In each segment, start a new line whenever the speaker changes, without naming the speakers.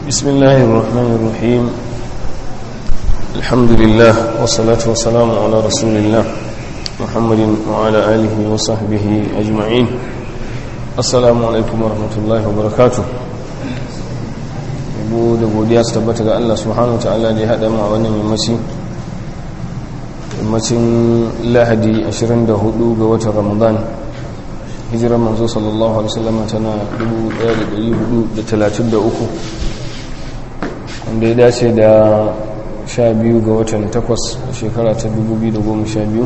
بسم الله الرحمن الرحيم الحمد لله والصلاة والسلام على رسول الله محمد وعلى آله وصحبه أجمعين السلام عليكم ورحمة الله وبركاته yabo da godiya su tabbata ga Allah subhanahu wa ta'ala da ya haɗa mu a wannan yammaci yammacin lahadi 24 ga watan ramadan hijirar manzo sallallahu alaihi wasallam tana 1433 wanda ya dace da 12 ga watan 8 shekara ta 2012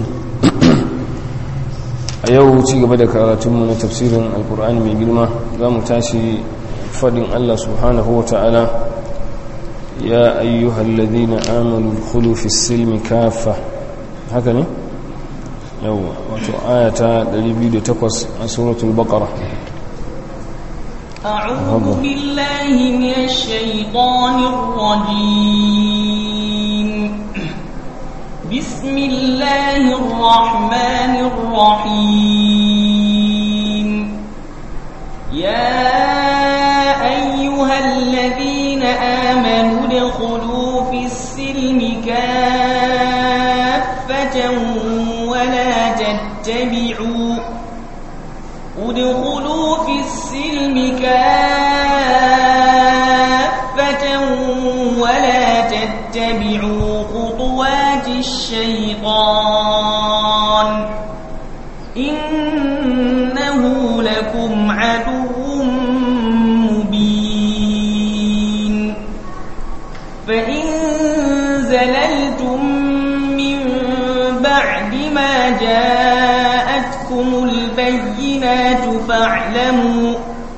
a yau ci gaba da karatunmu na tafsirin alkur'ani mai girma za mu tashi fadin Allah subhanahu wa ta'ala ya ayyuhal ladina amanu khulu fi silmi kafa haka ne yawwa wato ayata 208 a suratul baqara
أعوذ بالله من الشيطان الرجيم بسم الله الرحمن الرحيم يا أيها الذين آمنوا ادخلوا في السلم كافة ولا تتبعوا ادخلوا في السلم كافة ولا تتبعوا خطوات الشيطان إنه لكم عدو مبين فإن زللتم من بعد ما جاءتكم البينات فاعلموا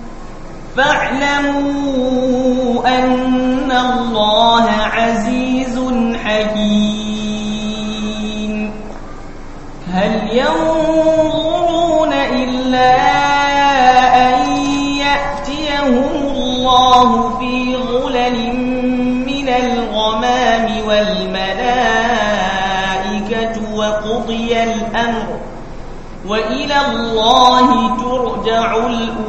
فاعلموا أن الله عزيز حكيم هل ينظرون إلا أن يأتيهم الله في غلل من الغمام والملائكة وقضي الأمر وإلى الله ترجع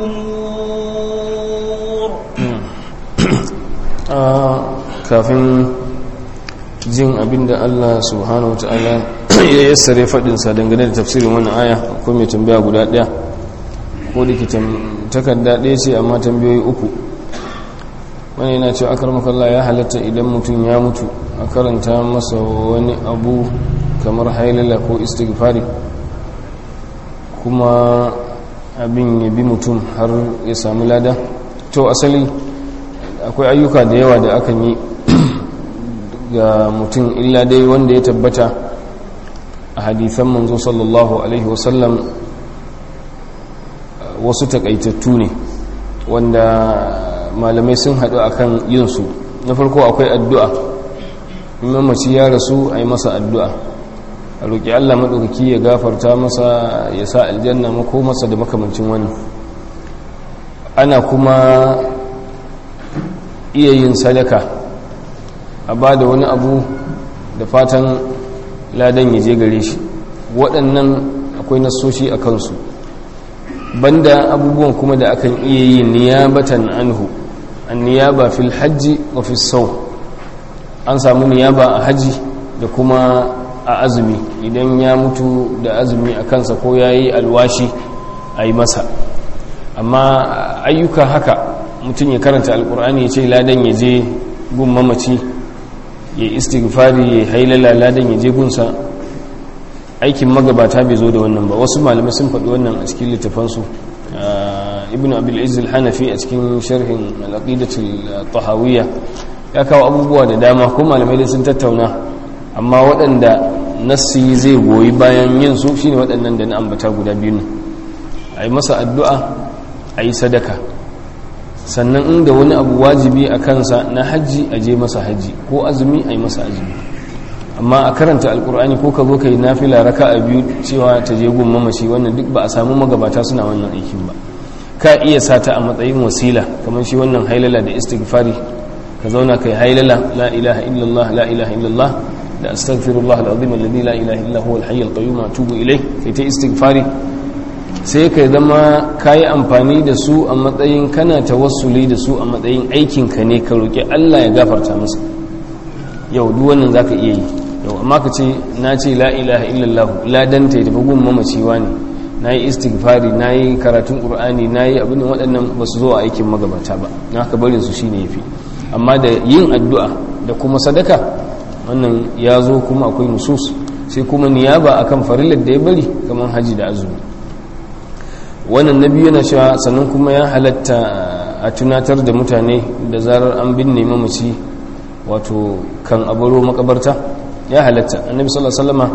الأمور
kafin jin abinda Allah subhanahu wata'ala ya yassare faɗinsa dangane da tafsirin wannan aya ko mai tambaya guda ɗaya ko da ke takarda ɗaya ce amma tambayoyi uku wani yana cewa akar makalla ya halatta idan mutum ya mutu a karanta masa wani abu kamar hailala ko istighfari kuma abin ya bi mutum har ya samu lada to asali akwai ayyuka da yawa da akan yi ga mutum illa dai wanda ya tabbata a hadithan manzo sallallahu alaihi wasallam wasu takaitattu ne wanda malamai sun haɗu akan yinsu na farko akwai addu'a mamaci ya rasu a yi masa addu'a a roƙi allah maɗaukaki ya gafarta masa ya sa aljanna mako masa da makamancin wani ana kuma iya yin sadaka a ba da wani abu da fatan ladan ya je gare shi waɗannan akwai nasoshi a kansu banda abubuwan kuma da akan iya yi niyabatan anhu an niyaba fil hajji wa fil sau an samu niyaba a hajji da kuma a azumi idan ya mutu da azumi a kansa ko ya yi alwashi a yi masa amma ayyuka haka mutum ya karanta alkur'ani ya ce ladan ya je gun mamaci ya istighfari ya hailala ladan ya je gunsa aikin magabata bai zo da wannan ba wasu malamai sun faɗi wannan a cikin littafansu ibn abil izil hanafi a cikin sharhin al'aqidatul tahawiyya ya kawo abubuwa da dama ko malamai dai sun tattauna amma waɗanda nassi zai goyi bayan yin su shine waɗannan da na ambata guda biyu ne a yi masa addu'a a yi sadaka sannan inda wani abu wajibi a kansa na hajji a je masa hajji ko azumi a yi masa azumi amma a karanta alkur'ani ko ka zo ka yi nafila raka a biyu cewa ta je gun mamaci wannan duk ba a samu magabata suna wannan aikin ba ka iya sata a matsayin wasila kamar shi wannan hailala da istighfari ka zauna kai hailala la ilaha illallah la ilaha illallah da astaghfirullah alazim alladhi la ilaha illa huwa alhayy alqayyum atubu ilayh kai ta istighfari sai ka zama ka yi amfani da su a matsayin kana tawassuli da su a matsayin aikinka ne ka roƙi Allah ya gafarta masa yau duk wannan za ka iya yi yau amma ka ce na ce la ilaha illallah ladanta ya tafi gun mamaciwa ne na yi istighfari na yi karatun ƙur'ani na yi abin waɗannan ba su zo a aikin magabata ba na haka barin su shine ya fi amma da yin addu'a da kuma sadaka wannan ya zo kuma akwai nusus sai kuma niyaba akan farillar da ya bari kamar haji da azumi wannan nabi yana cewa sannan kuma ya halatta a tunatar da mutane da zarar an binne mamaci wato kan abaro makabarta ya halatta annabi sallallahu alaihi wasallama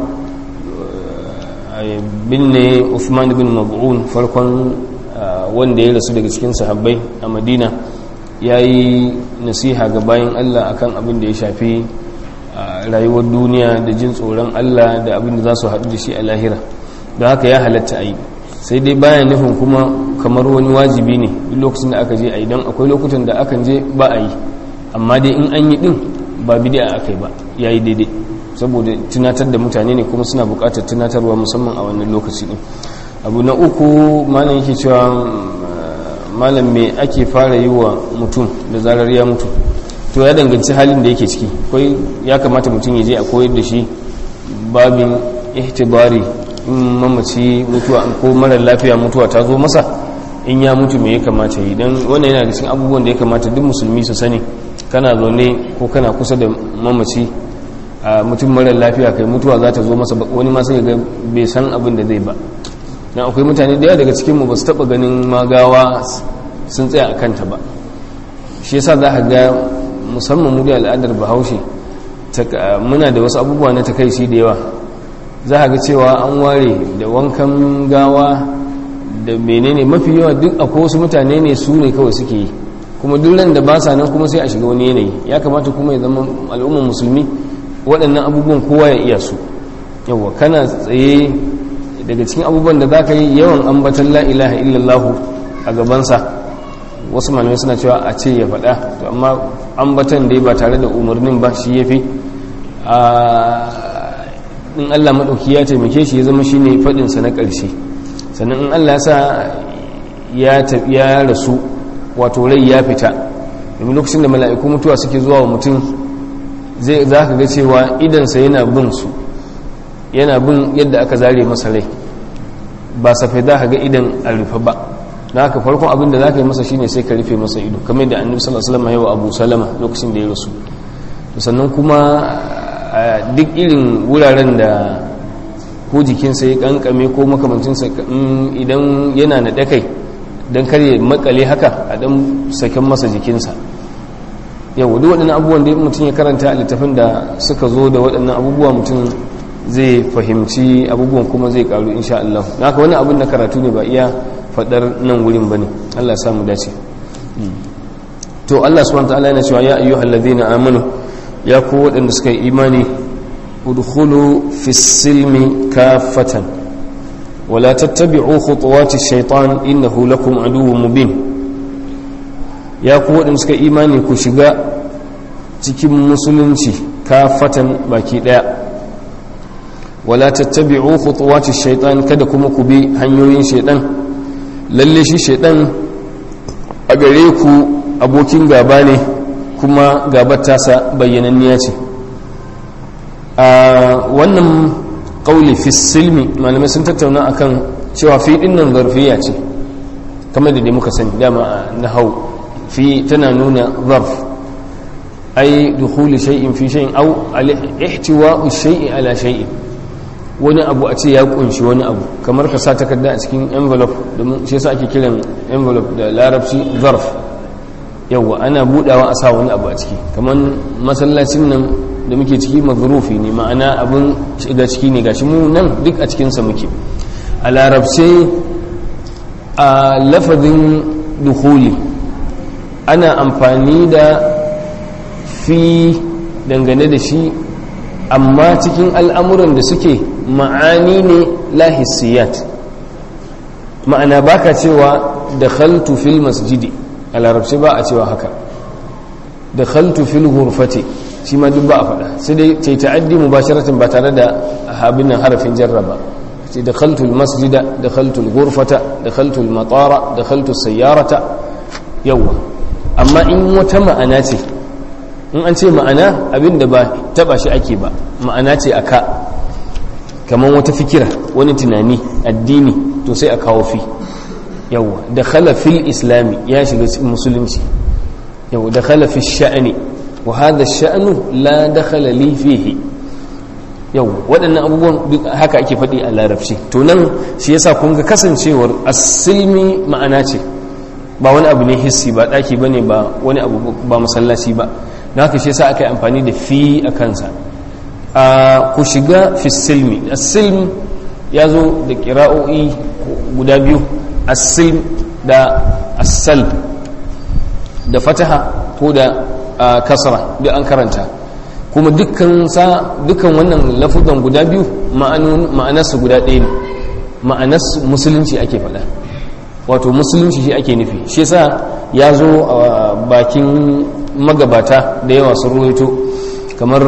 binne Uthman bin Mab'un farkon wanda ya rasu daga cikin sahabbai a Madina yayi nasiha ga bayan Allah akan abin da ya shafi rayuwar duniya da jin tsoron Allah da abin da za su haɗu da shi a lahira don haka ya halatta a yi sai dai bayan nufin kuma kamar wani wajibi ne duk lokacin da aka je a yi don akwai lokutan da akan je ba a yi amma dai in an yi din ba bidi'a aka yi ba ya yi daidai saboda tunatar da mutane ne kuma suna buƙatar tunatarwa musamman a wannan lokaci din abu na uku malam yake cewa malam me ake fara yi wa mutum da zarar ya mutu to ya danganci halin da yake ciki kai ya kamata mutum ya je a koyar da shi babin ihtibari in mamaci mutuwa ko mara lafiya mutuwa ta zo masa in ya mutu me ya kamata yi don wannan yana da cikin abubuwan da ya kamata duk musulmi su sani kana zaune ko kana kusa da mamaci a mutum mara lafiya kai mutuwa za ta zo masa wani ma sai ga bai san abin da zai ba dan akwai mutane da yawa daga cikin mu ba su taba ganin magawa sun tsaya a kanta ba shi yasa za ka ga musamman mu da al'adar bahaushe muna da wasu abubuwa na takaici da yawa za a ga cewa an ware da wankan gawa da menene mafi yawa duk a wasu mutane ne su ne kawai suke yi kuma duk da ba sa nan kuma sai a shiga wani yanayi ya kamata kuma ya zama al'ummar musulmi waɗannan abubuwan kowa ya iya su yawa kana tsaye daga cikin abubuwan da za ka yi yawan ambatan la ilaha illallahu a gabansa wasu malamai suna cewa a ce ya faɗa to amma ambatan dai ba tare da umarnin ba shi ya fi in allah maɗauki ya taimake shi ya zama shi ne faɗinsa na ƙarshe sannan in allah sa ya rasu wato rai ya fita domin lokacin da mala'iku mutuwa suke zuwa wa mutum za ka ga cewa idansa yana bin su yana bin yadda aka zare masa rai ba safai za ka ga idan a rufe ba na haka farkon abin da za ka yi masa shine sai ka rufe masa ido kamar da annabi sallallahu alaihi wasallam yawa abu salama lokacin da ya rasu sannan kuma duk irin wuraren da ko jikinsa ya kankame ko makamancinsa idan yana na dakai don karye makale haka a dan saken masa jikinsa yau duk waɗannan abubuwan da mutum ya karanta a littafin da suka zo da waɗannan abubuwa mutum zai fahimci abubuwan kuma zai karu insha Allah na haka wani abin na karatu ne ba iya faɗar nan wurin ba ne Allah samu dace to Allah subhanahu wa ta'ala yana cewa ya ayyuhal ladina amanu ya ku waɗanda suka yi imani udkhulu fi silmi kafatan wala tattabi'u khutuwati shaitan innahu lakum aduwwun mubin ya ku waɗanda suka yi imani ku shiga cikin musulunci kafatan baki ɗaya wala tattabi'u khutuwati shaitan kada kuma ku bi hanyoyin shaitan lalle shi shaitan a gare ku abokin gaba ne kuma gabar tasa bayyananniya ce a wannan kauli fi silmi malamai sun tattauna akan cewa fi dinnan zarfiya ce kamar da dai muka sani dama na hau fi tana nuna zarf ai dukhuli shay'in fi shay'in aw al-ihtiwa'u shay'i ala shay'in wani abu a ce ya kunshi wani abu kamar ka sa takarda a cikin envelope domin shi yasa ake kiran envelope da larabci zarf yawwa ana budawa a sa wani abu a ciki kamar masallacin nan da muke ciki mazrufi ne ma'ana abin shiga ciki ne gashi mu nan duk a cikinsa muke a larabce a lafazin dukhuli ana amfani da fi dangane da shi amma cikin al'amuran da suke ma'ani ne lahissiyat ma'ana baka cewa da khaltu fil masjidi a larabci ba a cewa haka da khaltu fil ghurfati shi ma duk ba a faɗa sai dai ce ta'addi mubasharatan ba tare da habin nan harafin jarraba ce dakhaltu almasjida dakhaltu alghurfata dakhaltu almatara dakhaltu sayyarata yawa amma in wata ma'ana ce in an ce ma'ana abinda ba taba shi ake ba ma'ana ce aka kamar wata fikira wani tunani addini to sai a kawo fi yawa dakhala fil islami ya shiga musulunci yawa dakhala fi sha'ani wa hadha sha'nu la dakhala li fihi yau waɗannan abubuwan haka ake faɗi a larabci to nan shi yasa kun ga kasancewar asilmi ma'ana ce ba wani abu ne hissi ba ɗaki ba ne ba wani abu ba masallaci ba na haka shi yasa aka yi amfani da fi a kansa a ku shiga fi silmi asilm ya zo da ƙira'o'i guda biyu asilm da asal da fataha ko da kasra da an karanta kuma dukkan sa dukkan wannan lafuzan guda biyu ma'anarsu guda ɗaya ne ma'anarsu musulunci ake faɗa wato musulunci shi ake nufi shi yasa ya zo a bakin magabata da yawa sun ruwaito kamar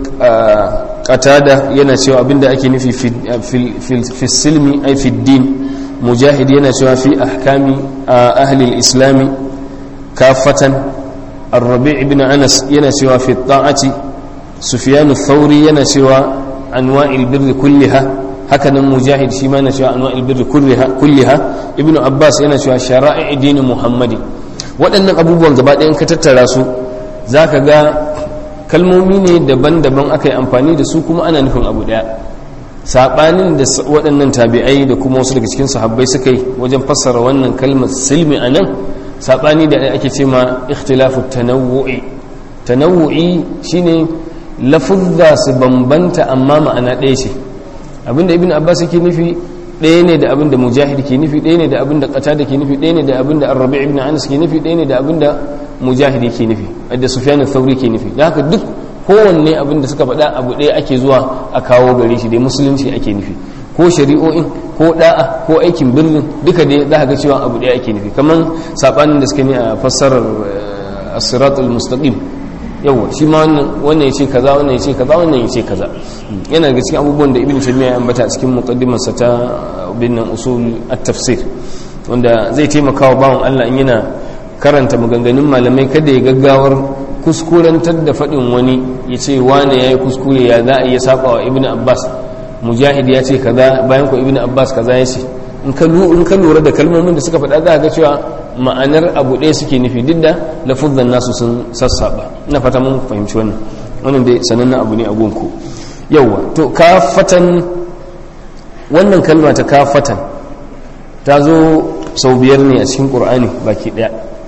qatada yana cewa abinda ake nufi fi silmi ai fi din mujahid yana cewa fi ahkami ahli islami kafatan الربيع بن أنس ينسوا في الطاعة سفيان الثوري ينسوا أنواع البر كلها هكذا مجاهد شما نسوا أنواع البر كلها كلها ابن عباس ينسوا شرائع دين محمد waɗannan abubuwan gaba ɗayan ka tattara su za ka ga kalmomi ne daban-daban aka yi amfani da su kuma ana nufin abu ɗaya saɓanin da waɗannan tabi'ai da kuma wasu daga cikin sahabbai suka yi wajen fassara wannan kalmar silmi a nan saɓani da ake ce ma ikhtilafu tanawu'i tanawu'i shine lafuzza su bambanta amma ma'ana ɗaya ce abinda ibn abbas yake nufi ɗaya ne da abinda mujahid ke nufi ɗaya ne da abinda qatada ke nufi ɗaya ne da abinda ar-rabi' ibn anas ke nufi ɗaya ne da abinda mujahid ke nufi da sufyan ath-thawri ke nufi da haka duk kowanne abinda suka faɗa abu ɗaya ake zuwa a kawo gare shi dai musulunci ake nufi ko shari'o'in ko da'a ko aikin birnin duka dai za ga cewa abu ɗaya ake nufi kamar saɓanin da suka ne a fassarar as-siratul mustaqim yawa shi ma wannan ya ce kaza wannan ya ce kaza wannan ya ce kaza yana daga cikin abubuwan da ibn taymiya ya ambata a cikin muqaddimarsa ta bin usul at-tafsir wanda zai taimaka wa bawan Allah in yana karanta maganganun malamai kada ya gaggawar kuskurantar da faɗin wani ya ce wane ya yi kuskure ya za a iya saba wa ibn abbas mujahid ya ce kaza bayan ko ibn abbas kaza ya ce in ka lura da kalmomin da suka faɗa za ga cewa ma'anar abu ɗaya suke nufi duk da lafuzan nasu sun sassaba ina fata mun fahimci wannan wannan dai sanannen abu ne a gunku yauwa to kafatan wannan kalma ta kafatan ta zo sau biyar ne a cikin ƙur'ani baki ɗaya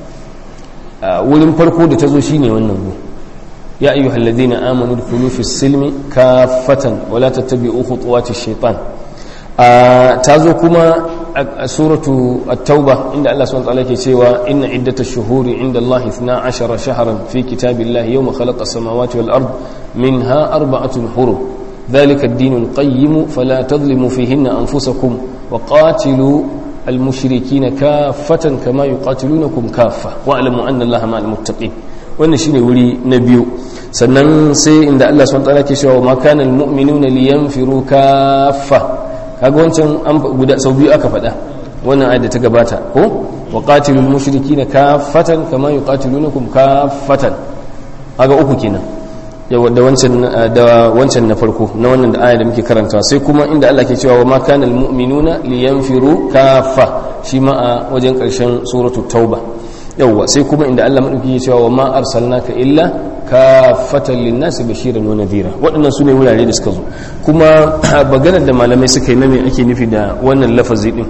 wurin farko da ta zo shine wannan gu ya ayyuhal ladina amanu dkhulu fi silmi kafatan wala tattabi'u khutuwati shaitan ta zo kuma a suratu at-tauba inda Allah subhanahu wa ta'ala ke cewa inna iddatash shuhuri inda Allah 12 shahran fi kitabillahi yawma khalaqa as-samawati wal ard minha arba'atun hurum dhalika ad-din al-qayyim fala tadhlimu fihinna anfusakum wa qatilu al-mushrikeena kaffatan kama yuqatilunakum kaffa wa'lamu anna Allah ma'al muttaqin wannan shine wuri na biyu sannan sai inda Allah subhanahu wa ta'ala ke cewa ma kana al-mu'minuna liyanfiru kaffa kaga wancan an guda sau biyu aka faɗa wannan ayat da ta gabata ko wa qatilul mushrikina kaffatan kama yuqatilunakum kaffatan kaga uku kenan yawa da wancan da wancan na farko na wannan da aya da muke karantawa sai kuma inda Allah ke cewa wa ma kana almu'minuna liyanfiru kaffa shi ma a wajen karshen suratu tauba yawa sai kuma inda Allah madauki ke cewa wa ma arsalnaka illa kafatan linnasi bashiran wa nadhira waɗannan su ne wurare da suka zo kuma maganar da malamai suka yi na me ake nufi da wannan lafazi din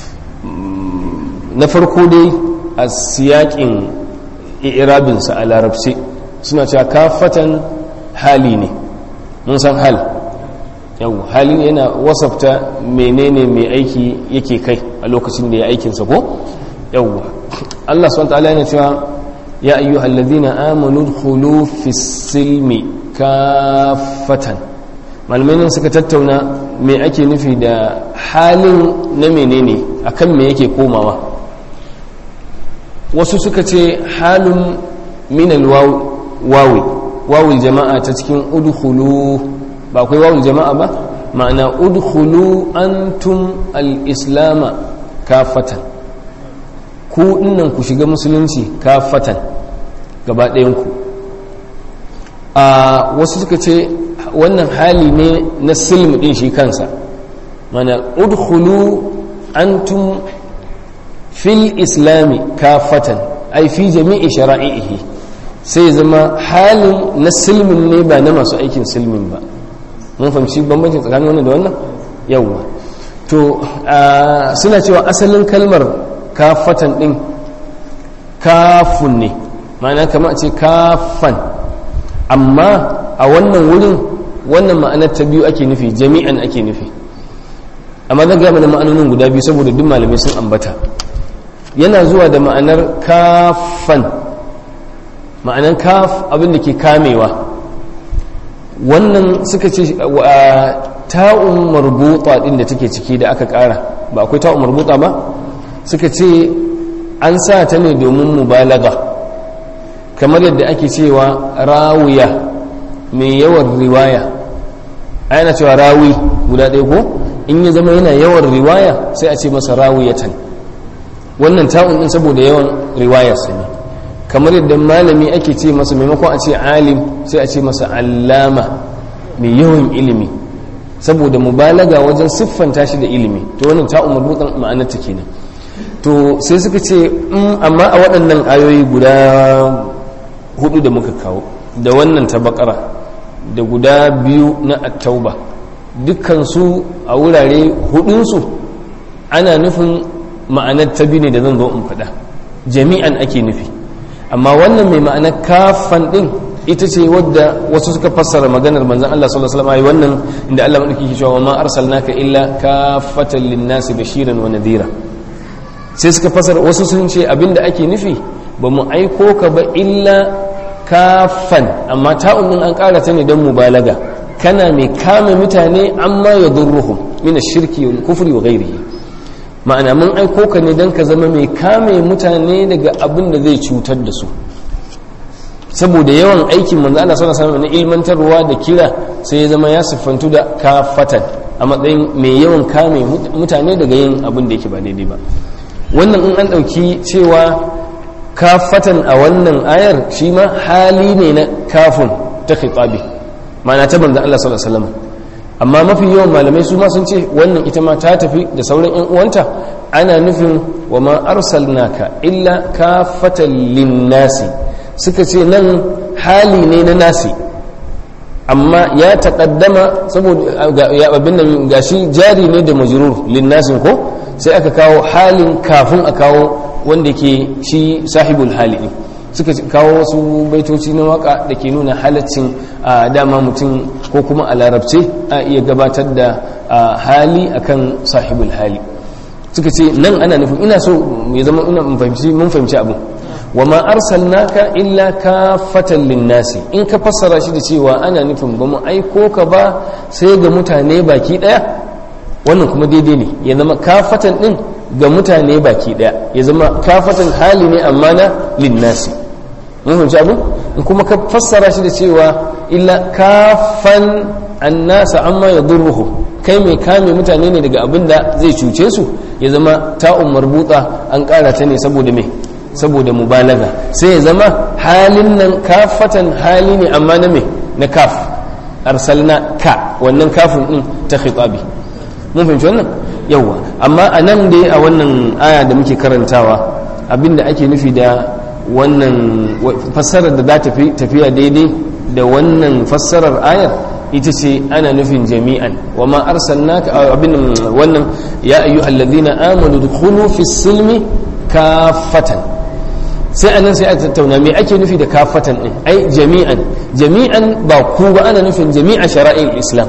na farko dai a siyakin irabinsa a larabci suna cewa kafatan hali ne mun san hal yau hali yana wasafta menene mai aiki yake kai a lokacin da ya aikinsa ko yau Allah subhanahu wa ta'ala yana cewa ya ayyuhal ladina amanu dkhulu fis silmi kafatan malamai suka tattauna me ake nufi da halin na menene akan me yake komawa wasu suka ce halin min alwawi wawul jama'a ta cikin udkhulu ba akwai wawul jama'a ba ma'ana udkhulu antum al-islama kafatan ku dinnan ku shiga musulunci kafatan gaba ɗayan ku a wasu suka ce wannan hali ne na silm din shi kansa mana udkhulu antum fil islami kafatan ai fi jami'i shara'ihi sai zama halin na silmin ne ba na masu aikin silmin ba mun fahimci bambancin tsakanin wannan da wannan yawwa to suna cewa asalin kalmar kafatan din kafun ne ma'ana kama a ce kafan amma a wannan wurin wannan ma'anar ta biyu ake nufi jami'an ake nufi amma zan gaya mana ma'anonin guda biyu saboda duk malamai sun ambata yana zuwa da ma'anar kafan ma'anar kaf abin da ke kamewa wannan suka ce ta'un marbuta din da take ciki da aka kara ba akwai ta'un marbuta ba suka ce an sa ta ne domin mubalaga kamar yadda ake cewa rawiya mai yawan riwaya ana cewa rawi guda ɗaya ko in ya zama yana yawan riwaya sai a ce masa rawiyatan wannan ta'un din saboda yawan riwayarsa ne kamar yadda malami ake ce masa maimakon a ce alim sai a ce masa allama mai yawan ilimi saboda mubalaga wajen siffanta shi da ilimi to wannan ta'un marbutan ma'anar ta kenan to sai suka ce amma a waɗannan ayoyi guda hudu da muka kawo da wannan ta bakara da guda biyu na attauba dukkansu a wurare hudunsu ana nufin ma'anar ta biyu ne da zan zo in faɗa jami'an ake nufi amma wannan mai ma'anar kafan ɗin ita ce wadda wasu suka fassara maganar manzan Allah sallallahu alaihi wasallam wannan inda Allah madauki ke cewa ma arsalnaka illa kafatan linnasi bashiran wa nadhira sai suka fassara wasu sun ce abinda ake nufi ba mu aiko ka ba illa kafan amma ta'un din an ƙara ta ne don mubalaga kana mai kame mutane amma ya durruhum min shirki wal kufri wa ghairihi ma'ana mun aiko ka ne don ka zama mai kame mutane daga abin da zai cutar da su saboda yawan aikin manzo Allah sallallahu alaihi wasallam na ilmantarwa da kira sai ya zama ya siffantu da kafatan a matsayin mai yawan kame mutane daga yin abin da yake ba daidai ba wannan in an dauki cewa kafatan a wannan ayar shi ma hali ne na kafin ta khitabi ma'ana ta manzo Allah sallallahu alaihi wasallam amma mafi yawan malamai su ma sun ce wannan ita ma ta tafi da sauran yan uwanta ana nufin wa ma arsalnaka illa kafatan linnasi suka ce nan hali ne na nasi amma ya taƙaddama saboda ya abin nan gashi jari ne da majrur linnasin ko sai aka kawo halin kafin a kawo wanda ke shi sahibul hali ne suka kawo wasu baitoci na waka da ke nuna halaccin a dama mutum ko kuma a larabce a iya gabatar da hali akan sahibul hali suka ce nan ana nufin ina so ya zama ina mun fahimci abu wa ma arsalnaka illa kafatan linnasi in ka fassara shi da cewa ana nufin ba mu aiko ka ba sai ga mutane baki daya wannan kuma daidai ne ya zama kafatan din ga mutane baki daya ya zama kafatan hali ne amma na linnasi mun fahimci abu in kuma ka fassara shi da cewa illa kafan annasa amma yadurruhu kai mai kame mutane ne daga abin da zai cuce su ya zama ta'un marbuta an kara ta ne saboda me saboda mubalaga sai ya zama halin nan kafatan hali ne amma na me na kaf arsalna ka wannan kafin din ta khitabi mun fahimci wannan yawa amma a nan dai a wannan aya da muke karantawa abinda ake nufi da wannan fassarar da za ta tafiya daidai da wannan fassarar ayar ita ce ana nufin jami'an wa ma arsalnaka abin wannan ya ayyuhallazina amanu dukhulu fis silmi kafatan sai anan sai a tattauna me ake nufi da kafatan din ai jami'an jami'an ba ku ba ana nufin jami'a shara'il islam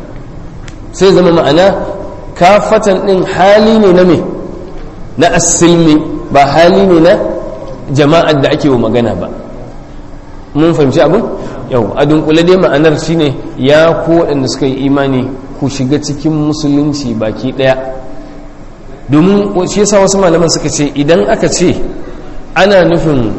sai zama ma'ana kafatan din hali ne na me na asilmi ba hali ne na jama'ar da ake wa magana ba mun fahimci abin yau a dunkule dai ma'anar shine ya ku waɗanda suka yi imani ku shiga cikin musulunci baki ɗaya domin shi yasa wasu malaman suka ce idan aka ce ana nufin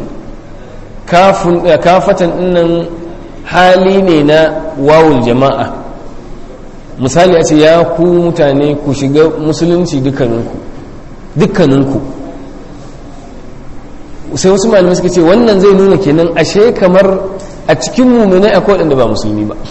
kafatan dinnan hali ne na wawul jama'a misali a ce ya ku mutane ku shiga musulunci dukkaninku dukkaninku sai wasu malamai suka ce wannan zai nuna kenan ashe kamar a cikin muminai akwai waɗanda ba musulmi ba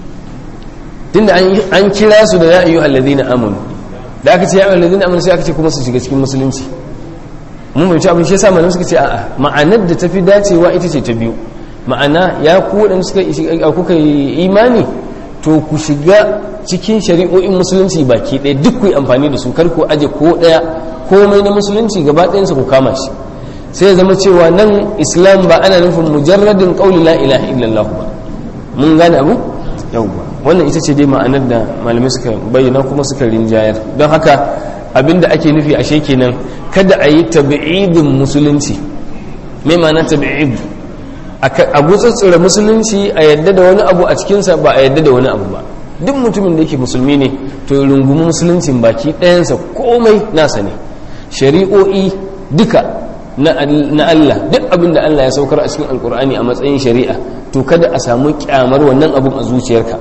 tunda an kira su da ya ayyu alladhina amanu da aka ce ya ayyu alladhina amanu sai aka ce kuma su shiga cikin musulunci mun fahimci abin shi yasa malamai suka ce a'a ma'anar da tafi dacewa ita ce ta biyu ma'ana ya ku waɗanda suka kuka yi imani to ku shiga cikin shari'o'in musulunci baki ɗaya duk ku yi amfani da su kar ku aje ko ɗaya komai na musulunci gaba ɗayansa ku kama shi sai ya zama cewa nan islam ba ana nufin mujarradin ƙauli la ilaha illallah ba mun gane abu yawwa wannan ita ce dai ma'anar da malamai suka bayyana kuma suka rinjayar don haka abinda ake nufi ashe kenan kada a yi tabi'idin musulunci mai ma'ana tabi'id a gutsutsura musulunci a yadda da wani abu a cikinsa ba a yadda da wani abu ba duk mutumin da yake musulmi ne to rungumi musuluncin baki ɗayansa komai nasa ne shari'o'i duka na Allah duk abin da Allah ya saukar a cikin alkur'ani a matsayin shari'a to kada a samu kyamar wannan abun a zuciyarka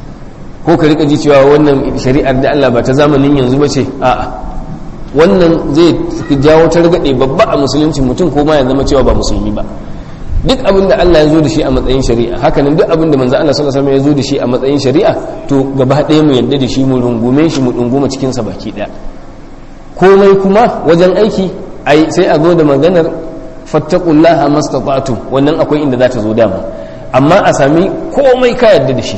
ko ka rika ji cewa wannan shari'ar da Allah ba ta zamanin yanzu ba ce a'a wannan zai jawo targaɗe babba a musulunci mutum ko ma ya zama cewa ba musulmi ba duk abin da Allah ya zo da shi a matsayin shari'a hakanan duk abin da manzo Allah sallallahu alaihi wasallam ya zo da shi a matsayin shari'a to gaba ɗaya mu yadda da shi mu rungume shi mu dunguma cikin sa baki ɗaya komai kuma wajen aiki ai sai a zo da maganar fattaqullaha mastata'tum wannan akwai inda za ta zo dama amma a sami komai ka yadda da shi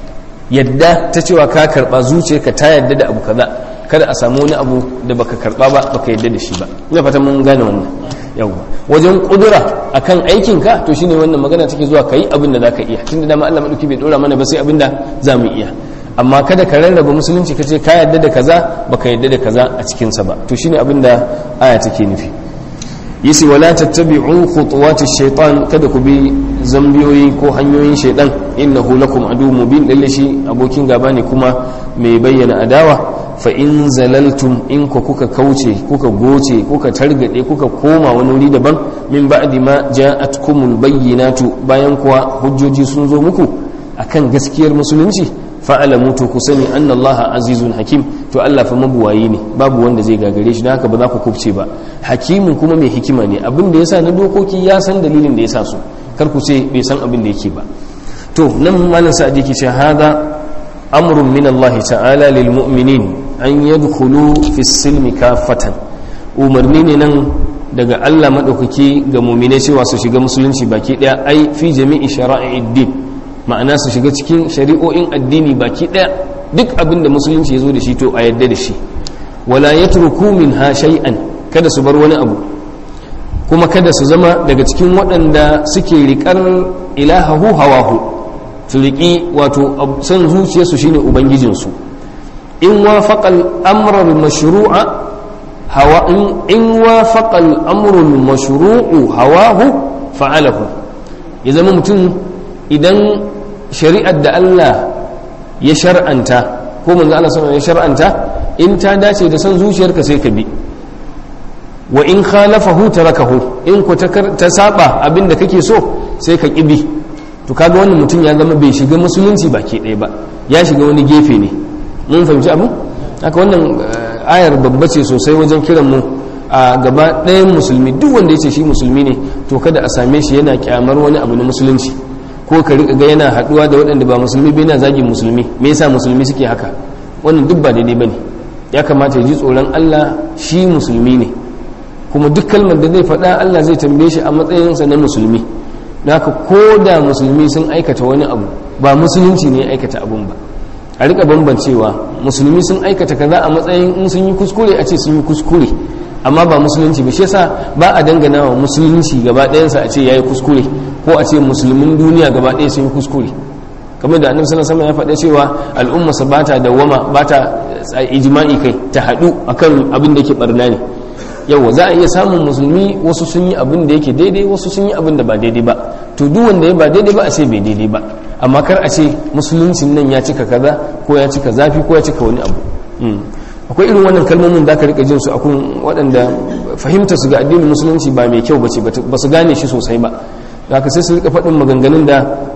yadda ta cewa ka karba zuciyarka ta yadda da abu kaza kada a samu wani abu da baka karba ba baka yadda da shi ba ina fata mun gane wannan yawa wajen kudura akan aikin ka to shine wannan magana take zuwa kai abin da zaka iya tunda dama Allah madauki bai dora mana ba sai abin da zamu iya amma kada ka rarraba musulunci ka ce ka yadda da kaza baka yadda da kaza a cikin sa ba to shine abin da aya take nufi yasi wala tattabi'u khutuwati shaytan kada ku bi zambiyoyi ko hanyoyin shaytan innahu lakum adu mubin lalle shi abokin gaba ne kuma mai bayyana adawa fa in zalaltum in ku kuka kauce kuka goce kuka targade kuka koma wani wuri daban min ba'di ma ja'atkumul bayyinatu bayan kuwa hujjoji sun zo muku akan gaskiyar musulunci fa'alamu to ku sani anna allaha azizun hakim to Allah fa mabuwayi ne babu wanda zai gagare shi don haka ba za ku kubce ba hakimin kuma mai hikima ne abin da yasa na dokoki ya san dalilin da yasa su kar ku ce bai san abin da yake ba to nan malam sa'adi yake ce hada amrun min Allah ta'ala lil mu'minin an yadkhulu fi silmi kafatan umarni ne nan daga Allah madaukaki ga mu'mine cewa su shiga musulunci baki daya ai fi jami'i shara'i'id din ma'ana su shiga cikin shari'o'in addini baki daya duk abin da musulunci ya zo da shi to a yadda da shi wala yatruku minha shay'an kada su bar wani abu kuma kada su zama daga cikin waɗanda suke riƙar ilahahu hawahu su riƙi wato son zuciyarsu shine ubangijinsu in wafaqa al-amra al-mashru'a hawa in wafaqa al-amru al-mashru'u hawahu fa'alahu ya zama mutum idan shari'ar da Allah ya shar'anta ko manzo Allah sallallahu ya shar'anta in ta dace da son zuciyarka sai ka bi wa in khalafahu tarakahu in ku ta saba abinda kake so sai ka kibi to kaga wannan mutum ya zama bai shiga musulunci baki ɗaya ba ya shiga wani gefe ne mun fahimci abu haka wannan ayar babba ce sosai wajen kiran mu a gaba ɗayan musulmi duk wanda ya ce shi musulmi ne to kada a same shi yana kyamar wani abu na musulunci ko ka riƙa ga yana haɗuwa da waɗanda ba musulmi bai na zagin musulmi me yasa musulmi suke haka wannan duk ba daidai bane ya kamata ya ji tsoron Allah shi musulmi ne kuma duk kalmar da zai faɗa Allah zai tambaye shi a matsayinsa na musulmi haka ko da musulmi sun aikata wani abu ba musulunci ne ya aikata abun ba a rika bambancewa musulmi sun aikata kaza a matsayin in sun yi kuskure a ce sun yi kuskure amma ba musulunci ba shi yasa ba a dangana wa musulunci gaba ɗayansa a ce yayi kuskure ko a ce musulmin duniya gaba ɗaya sun yi kuskure kamar da annabi sallallahu alaihi wasallam ya faɗa cewa al'umma sa bata dawama bata ijma'i kai ta haɗu akan abin da yake barna ne yawa za a iya samun musulmi wasu sun yi abin da yake daidai wasu sun yi abin da ba daidai ba to duk wanda ya ba daidai ba a ce bai daidai ba amma kar a ce musuluncin nan ya cika kaza ko ya cika zafi ko ya cika wani abu akwai irin wannan kalmomin da aka rika jin su akun waɗanda fahimta su ga addinin musulunci ba mai kyau bace ba su gane shi sosai ba da aka sai su rika faɗin maganganun da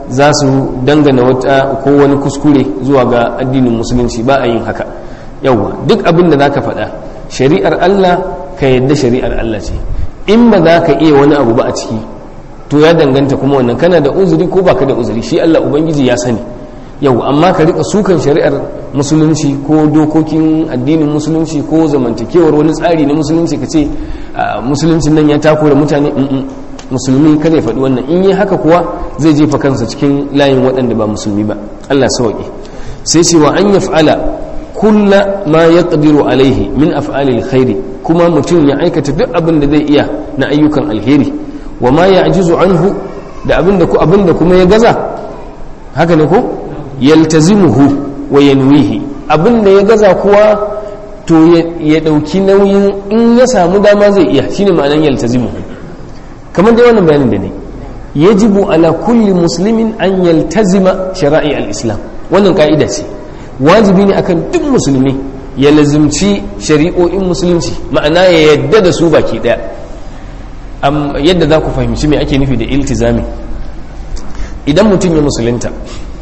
za su dangana wata ko wani kuskure zuwa ga addinin musulunci ba a yin haka yawwa duk abin da za ka faɗa shari'ar Allah ka yadda shari'ar Allah ce in ba za ka iya wani abu ba a ciki to ya danganta kuma wannan kana da uzuri ko baka da uzuri shi Allah ubangiji ya sani yau amma ka rika sukan shari'ar musulunci ko dokokin addinin musulunci ko zamantakewar wani tsari na musulunci ka ce musuluncin nan ya takura mutane musulmi kada ya faɗi wannan in yi haka kuwa zai jefa kansa cikin layin waɗanda ba musulmi ba Allah sauƙi sai ce wa an yaf'ala kulla ma yaqdiru alaihi min af'alil khairi kuma mutum ya aikata duk abin da zai iya na ayyukan alheri wa ma ya'jizu anhu da abin da abin da kuma ya gaza haka ne ko yaltazimuhu wa yanwihi abin da ya gaza kuwa to ya dauki nauyin in ya samu dama zai iya shine ma'anar yaltazimuhu kamar dai wannan bayanin da ne yajibu ala kulli muslimin an yaltazima shara'i al-islam wannan ka'ida ce wajibi ne akan duk musulmi ya lazimci shari'o'in musulunci ma'ana ya yadda da su baki daya yadda za ku fahimci me ake nufi da iltizami idan mutum ya musulunta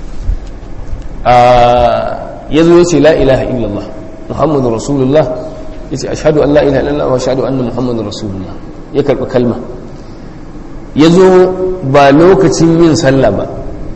ya zo ya ce la ilaha illallah muhammadu rasulullah ya ce ashadu an la ilaha illallah wa ashadu anna muhammadu rasulullah ya karɓi kalma ya zo ba lokacin yin sallah ba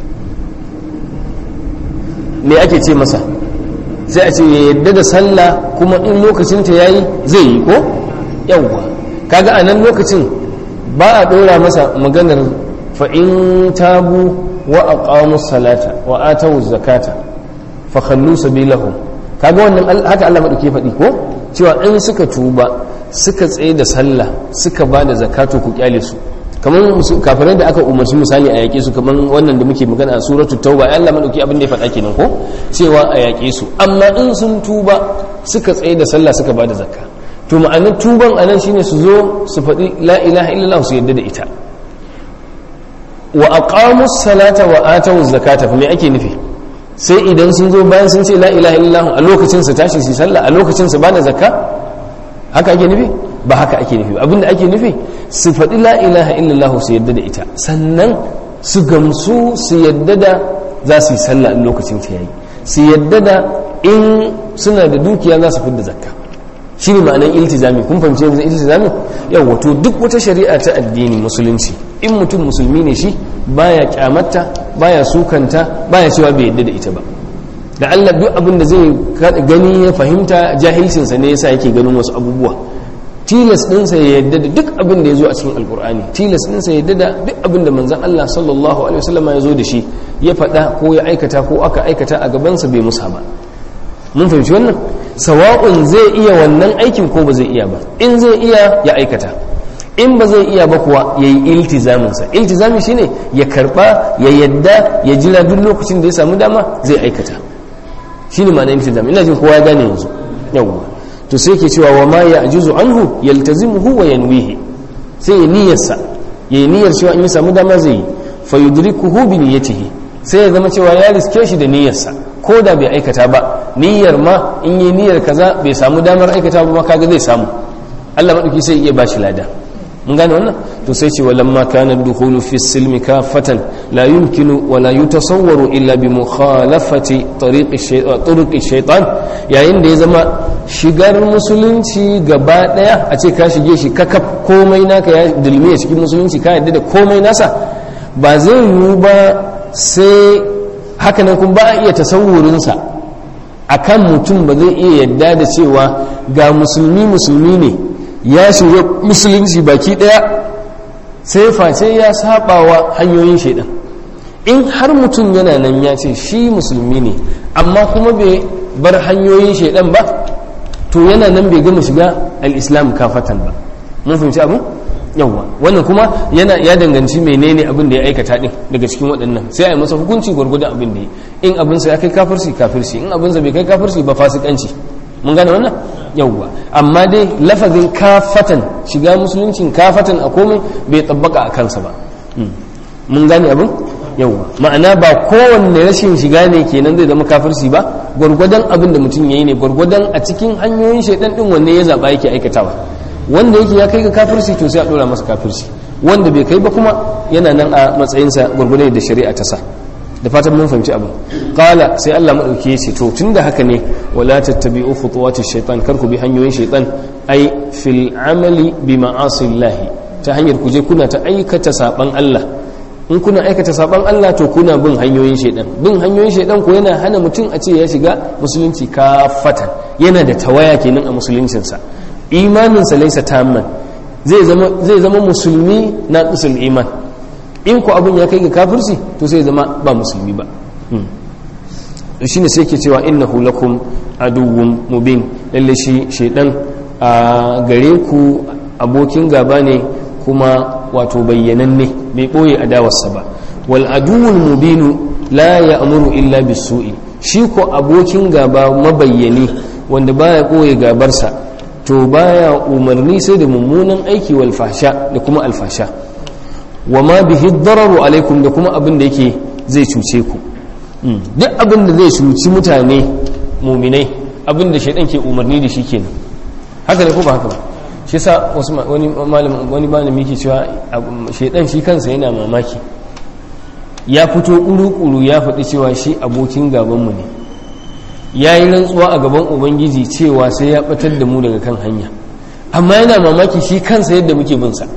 me ake ce masa sai a ce ya yadda da sallah kuma in lokacinta ya yi zai yi ko yawwa kaga a nan lokacin ba a ɗora masa maganar fa'in tabu wa aqamu salata wa atawu zakata fa khallu sabilahum kaga wannan haka Allah madauke faɗi ko cewa in suka tuba suka tsaye da sallah suka ba da zakatu ku kyale su kamar kafirai da aka umarci misali a yaƙe su kamar wannan da muke magana a suratul tauba ya Allah madauki abin da ya faɗa kenan ko cewa a yaƙe su amma in sun tuba suka tsaye da sallah suka ba da zakka to ma'anar tuban anan shine su zo su faɗi la ilaha illallah su yadda da ita wa aqamu salata wa atu zakata fa me ake nufi sai idan sun zo bayan sun ce la ilaha illallah a lokacin su tashi su sallah a lokacin su bada zakka haka ake nufi ba haka ake nufi abinda ake nufi su faɗi la ilaha illallah su yadda da ita sannan su gamsu su yadda da za su yi sallah a lokacin ta yayi su yadda da in suna da dukiya za su fidda zakka shi ne ma'anar iltizami kun fahimci yanzu iltizami yau wato duk wata shari'a ta addini musulunci in mutum musulmi ne shi baya kyamata baya sukanta baya cewa bai yadda da ita ba da Allah duk abin da zai gani ya fahimta jahilcinsa ne yasa yake ganin wasu abubuwa tilas ɗinsa ya yadda da duk abin da ya zo a cikin alkur'ani tilas ɗinsa ya yadda da duk abin da manzan Allah sallallahu alaihi wasallam ya zo da shi ya faɗa ko ya aikata ko aka aikata a gabansa bai musa ba mun fahimci wannan sawa'un zai iya wannan aikin ko ba zai iya ba in zai iya ya aikata in ba zai iya ba kuwa ya yi iltizaminsa iltizami shine ya karba ya yadda ya jira duk lokacin da ya samu dama zai aikata shine ma'ana iltizami ina jin kowa ya gane yanzu yawwa to sai ke cewa wa ma ya ajizu anhu yaltazimuhu wa yanwihi sai ya niyyarsa ya yi niyyar cewa in ya samu dama zai yi fa yudrikuhu bi niyyatihi sai ya zama cewa ya riske shi da niyyarsa ko da bai aikata ba niyyar ma in yi niyyar kaza bai samu damar aikata ba kaga zai samu Allah madauki sai iya bashi lada mun gane wannan to sai ce walamma kana dukhulu fi silmi kafatan la yumkinu wa la yutasawwaru illa bi mukhalafati tariqi shaytan turuqi shaytan yayin da ya zama shigar musulunci gaba daya a ce ka shige shi kakaf komai naka ya dulmiya cikin musulunci ka yadda da komai nasa ba zai yiwu ba sai haka nan kuma ba a iya tasawurinsa a kan mutum ba zai iya yadda da cewa ga musulmi musulmi ne ya shiga musulunci baki daya sai face ya sabawa hanyoyin shaidan in har mutum yana nan ya ce shi musulmi ne amma kuma bai bar hanyoyin shaidan ba to yana nan bai gama shiga al-islam kafatan ba mun fahimci abin yawwa wannan kuma yana ya danganci menene abin da ya aikata din daga cikin waɗannan sai a yi masa hukunci gwargwadon abin da ya in abin sa ya kai kafirci kafirci in abin sa bai kai kafirci ba fasikanci mun gane wannan yawwa amma dai lafazin kafatan shiga musuluncin kafatan a komai bai tabbaka a kansa ba mun gane abin yawwa ma'ana ba kowanne rashin shiga ne kenan zai zama kafirci ba gwargwadon abin da mutum ya yi ne gwargwadon a cikin hanyoyin shaidan din wanne ya zaɓa yake aikatawa wanda yake ya kai ga kafirci to sai a dora masa kafirci wanda bai kai ba kuma yana nan a matsayinsa gurgurne da shari'a ta sa da fatan mun fahimci abin qala sai Allah madauki ya ce to tunda haka ne wala tattabi'u khutuwati shaytan kar ku bi hanyoyin shaytan ai fil amali bi ma'asillahi ta hanyar ku je kuna ta aikata saban Allah in kuna aikata saban Allah to kuna bin hanyoyin shaytan bin hanyoyin shaytan ko yana hana mutum a ce ya shiga musulunci kafatan yana da tawaya kenan a musuluncinsa imaninsa laysa tamman zai zama zai zama musulmi na usul iman in ku abin ya kai ga kafirci to sai zama ba musulmi ba shi ne sai ke cewa innahu lakum aduwwun mubin lalle shi shaidan a gare ku abokin gaba ne kuma wato bayyananne bai boye adawarsa ba wal aduwwul mubinu la ya'muru illa bisu'i shi ko abokin gaba mabayyani wanda baya boye gabarsa to baya umarni sai da mummunan aiki wal fasha da kuma alfasha wa ma bihi dararu alaikum da kuma abin da yake zai cuce ku duk abin da zai cuci mutane muminai abin da shaidan ke umarni da shi kenan haka ne ko ba haka ba shi yasa wasu wani malam wani malami yake cewa shaidan shi kansa yana mamaki ya fito kuru-kuru ya faɗi cewa shi abokin gabanmu ne ya yi rantsuwa a gaban ubangiji cewa sai ya ɓatar da mu daga kan hanya amma yana mamaki shi kansa yadda muke bin sa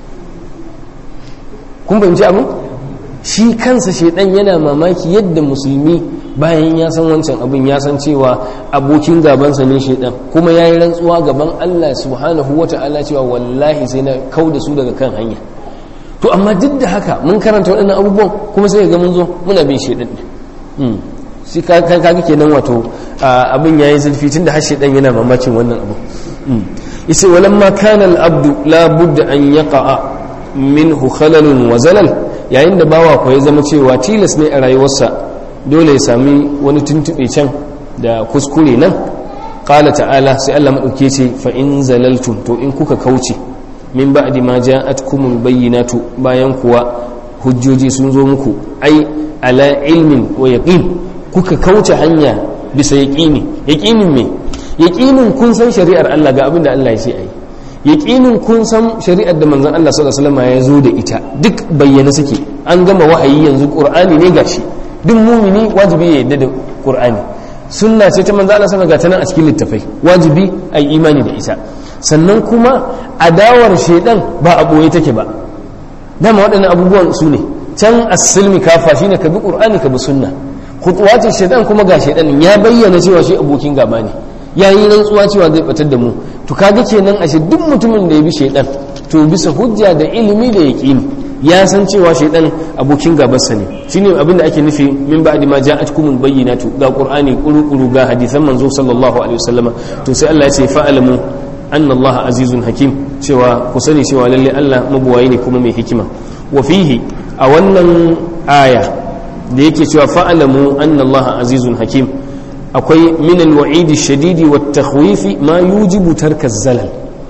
kun fahimci abin shi kansa shaidan yana mamaki yadda musulmi bayan ya san wancan abin ya san cewa abokin gabansa ne shaidan kuma ya yi rantsuwa gaban allah subhanahu wa ta'ala cewa wallahi sai na kau da su daga kan hanya to amma duk da haka mun karanta waɗannan abubuwan kuma sai ga mun zo muna bin shaidan ne shi kaga kenan wato abin yayi zurfi tun da har shaidan yana mamakin wannan abu yace walamma kana al-abdu la budda an yaqa'a minhu khalalun wa zalal yayin da bawa ko ya zama cewa tilas ne a rayuwarsa dole ya sami wani tuntube can da kuskure nan qala ta'ala sai Allah madauke ce fa in zalaltum to in kuka kauce min ba'di ma ja'atkumul bayyinatu bayan kuwa hujjoji sun zo muku ai ala ilmin wa yaqin kuka kauce hanya bisa yaqini yaqinin me yaqinin kun san shari'ar Allah ga abin da Allah ya ce ai yaƙinin kun san shari'ar da manzon Allah sallallahu alaihi wasallam ya zo da ita duk bayyana suke an gama wahayi yanzu qur'ani ne gashi duk mumini wajibi ya yadda da qur'ani sunna ce ta manzon Allah sallallahu alaihi wasallam a cikin littafai wajibi ai imani da ita sannan kuma adawar shedan ba a boye take ba dama waɗannan abubuwan su ne can as-silmi kafa shine ka bi qur'ani ka bi sunna khutuwatin shedan kuma ga shedan ya bayyana cewa shi abokin gaba ne ya yi rantsuwa cewa zai batar da mu to kaga kenan ashe duk mutumin da ya bi shaidan to bisa hujja da ilimi da yaqini ya san cewa shaidan abokin gabarsa ne shine abin da ake nufi min ba'di ma ja'atkumul bayyinatu ga qur'ani kuru ga hadisan manzo sallallahu alaihi wasallama to sai Allah ya ce fa'alamu anna Allah azizun hakim cewa ku sani cewa lalle Allah mabuwayi ne kuma mai hikima wa fihi a wannan aya da yake cewa fa'alamu anna Allah azizun hakim akwai minal wa'idi shadidi wa takhwifi ma yujibu tarka zalal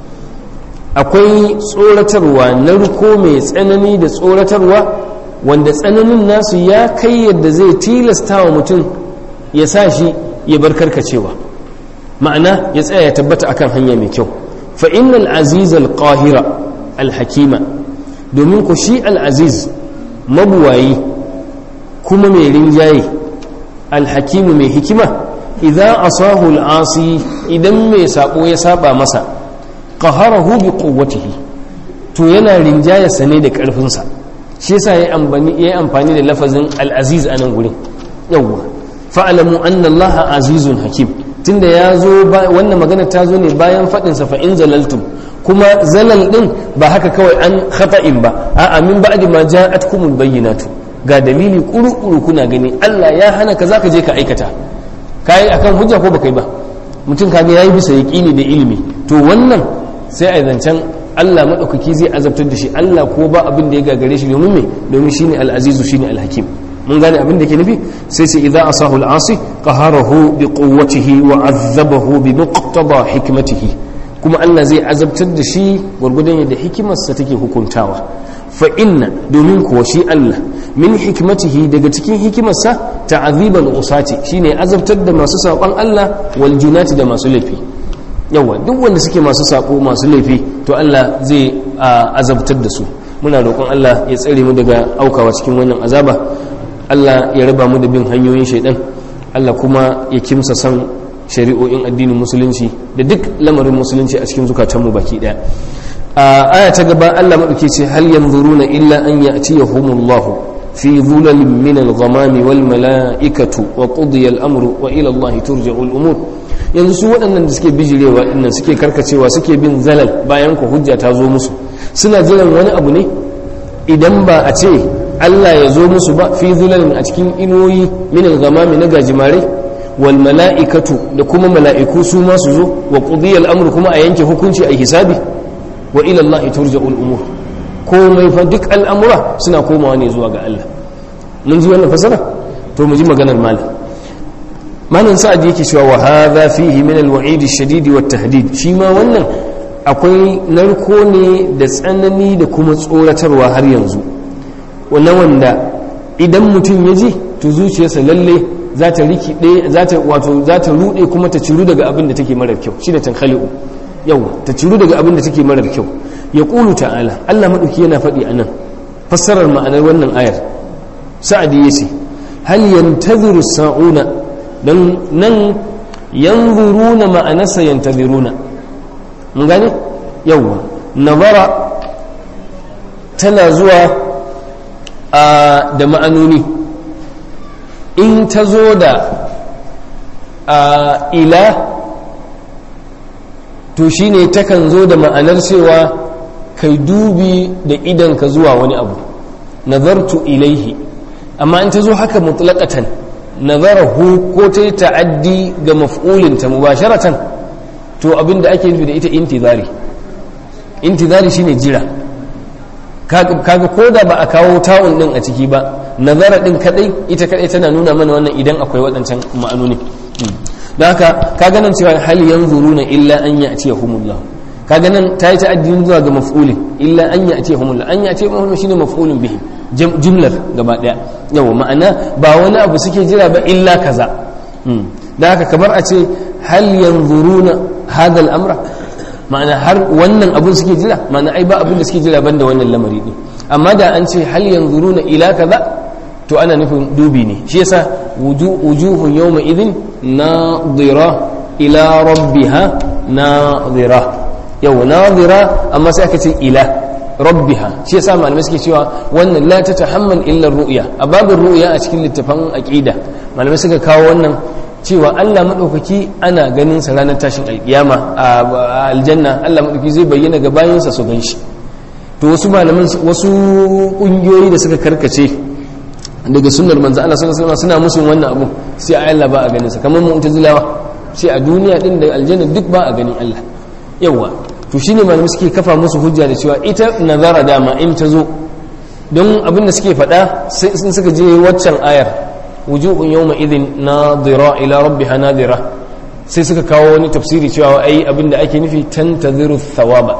akwai tsoratarwa na ruko mai tsanani da tsoratarwa wanda tsananin nasu ya kai yadda zai tilasta wa mutum ya sa shi ya bar karkacewa ma'ana ya tsaya ya tabbata akan hanya mai kyau fa innal aziz al qahira al hakima domin ku shi al aziz mabuwayi kuma mai rinjaye al hakimu mai hikima idan asahu al'asi idan mai sabo ya saba masa qaharahu bi quwwatihi to yana rinjaya sane da karfinsa shi yasa yayi amfani yayi amfani da lafazin al-aziz anan gurin yawwa fa'lamu anna Allah azizun hakim tunda ya zo wannan magana ta zo ne bayan fadin sa fa in zalaltum kuma zalal din ba haka kawai an khata'in ba a'a min ba'di ma ja'atkumul bayyinatu ga dalili kuru-kuru kuna gani Allah ya hana ka zaka je ka aikata kayi akan hujja ko baka yi ba mutum kaga yayi bisa yaqini da ilimi to wannan sai a zancen Allah madaukaki zai azabtar da shi Allah ko ba abin da ya gagare shi domin me domin shine al-azizu shine al-hakim mun gane abin da ke nufi sai sai idza asahu al-asi qaharahu bi quwwatihi wa azzabahu bi muqtada hikmatihi kuma Allah zai azabtar da shi gurgudan yadda hikimarsa take hukuntawa fa inna domin kuwa shi Allah min hikmatihi daga cikin hikimarsa ta'azibal usati shine azabtar da masu saƙon Allah wal junati da masu laifi yawa duk wanda suke masu saƙo masu laifi to Allah zai azabtar da su muna roƙon Allah ya tsare mu daga aukawa cikin wannan azaba Allah ya raba mu da bin hanyoyin shaidan Allah kuma ya kimsa san shari'o'in addinin musulunci da duk lamarin musulunci a cikin zukatanmu baki daya a aya ta gaba Allah madauke ce hal yanzuruna illa an ya'tiyahumullahu fi dhulalin min al-ghamami wal mala'ikatu wa qudiya al-amru wa ila Allah turja'u al-umur yanzu su waɗannan da suke bijirewa dinnan suke karkacewa suke bin zalal bayan ku hujja ta zo musu suna jiran wani abu ne idan ba a ce Allah ya zo musu ba fi zulalin a cikin inuwoyi min al-ghamami na gajimare wal mala'ikatu da kuma mala'iku su ma su zo wa qudiya al-amru kuma a yanke hukunci a hisabi wa ila Allah turja'u al-umur komai fa duk al'amura suna komawa ne zuwa ga Allah mun ji wannan fasara to mu ji maganar malam malam sa'ad yake cewa wa hadha fihi min al-wa'id ash-shadid wa tahdid shi ma wannan akwai narko ne da tsanani da kuma tsoratarwa har yanzu wannan wanda idan mutum ya ji to zuciyarsa lalle za ta rikide za ta wato za ta rude kuma ta ciru daga abin da take marar kyau shi da tankhali'u yawa ta ciru daga abin da take marar kyau ya qulu ta'ala Allah madauki yana faɗi anan fassarar ma'anar wannan ayar sa'adi yace hal yantaziru sa'una dan nan yanzuruna ma'anarsa yantaziruna mun gane yawa nazara tana zuwa da ma'anoni in ta zo da ila to shine takan zo da ma'anar cewa kai dubi da idanka zuwa wani abu nazartu ilaihi amma in ta zo haka mutlaqatan nazarahu ko ta yi ta'addi ga maf'ulinta mubasharatan to abinda ake nufi da ita intizari intizari shine jira kaga ko da ba a kawo ta'un din a ciki ba nazara din kadai ita kadai tana nuna mana wannan idan akwai waɗancan ma'anoni don haka kaga nan cewa hal yanzuruna illa an ya'tiyahumullah kaga nan ta yi ta'addin zuwa ga maf'ulin illa an ya'tiyahumullah an ya'tiyahumullah shine maf'ulun bihi jumlar gaba daya yawa ma'ana ba wani abu suke jira ba illa kaza don haka kamar a ce hal yanzuruna hadha al-amra ma'ana har wannan abun suke jira ma'ana ai ba abin da suke jira banda wannan lamari ne amma da an ce hal yanzuruna ila kaza to ana nufin dubi ne shi yasa wujuhun yawma idin nadira ila rabbiha nadira yau nadira amma sai aka ce ila rabbiha shi yasa malamai suke cewa wannan la ta tahammal illa ru'ya a babin ru'ya a cikin littafan aqida malamai suka kawo wannan cewa Allah maɗaukaki ana ganin sa ranar tashin alƙiyama a aljanna Allah maɗaukaki zai bayyana ga bayansa su gan shi to wasu malaman wasu ƙungiyoyi da suka karkace daga sunnar manzo Allah sallallahu alaihi suna musun wannan abu sai a Allah ba a ganin sa kamar mu'tazilawa sai a duniya din da aljanna duk ba a ganin Allah yawa to shine malamai suke kafa musu hujja da cewa ita nazara dama in ta zo don abin da suke faɗa sai sun suka je waccan ayar wujuhun yawma idin nadira ila rabbiha nadira sai suka kawo wani tafsiri cewa ai abinda ake nufi tantaziru thawaba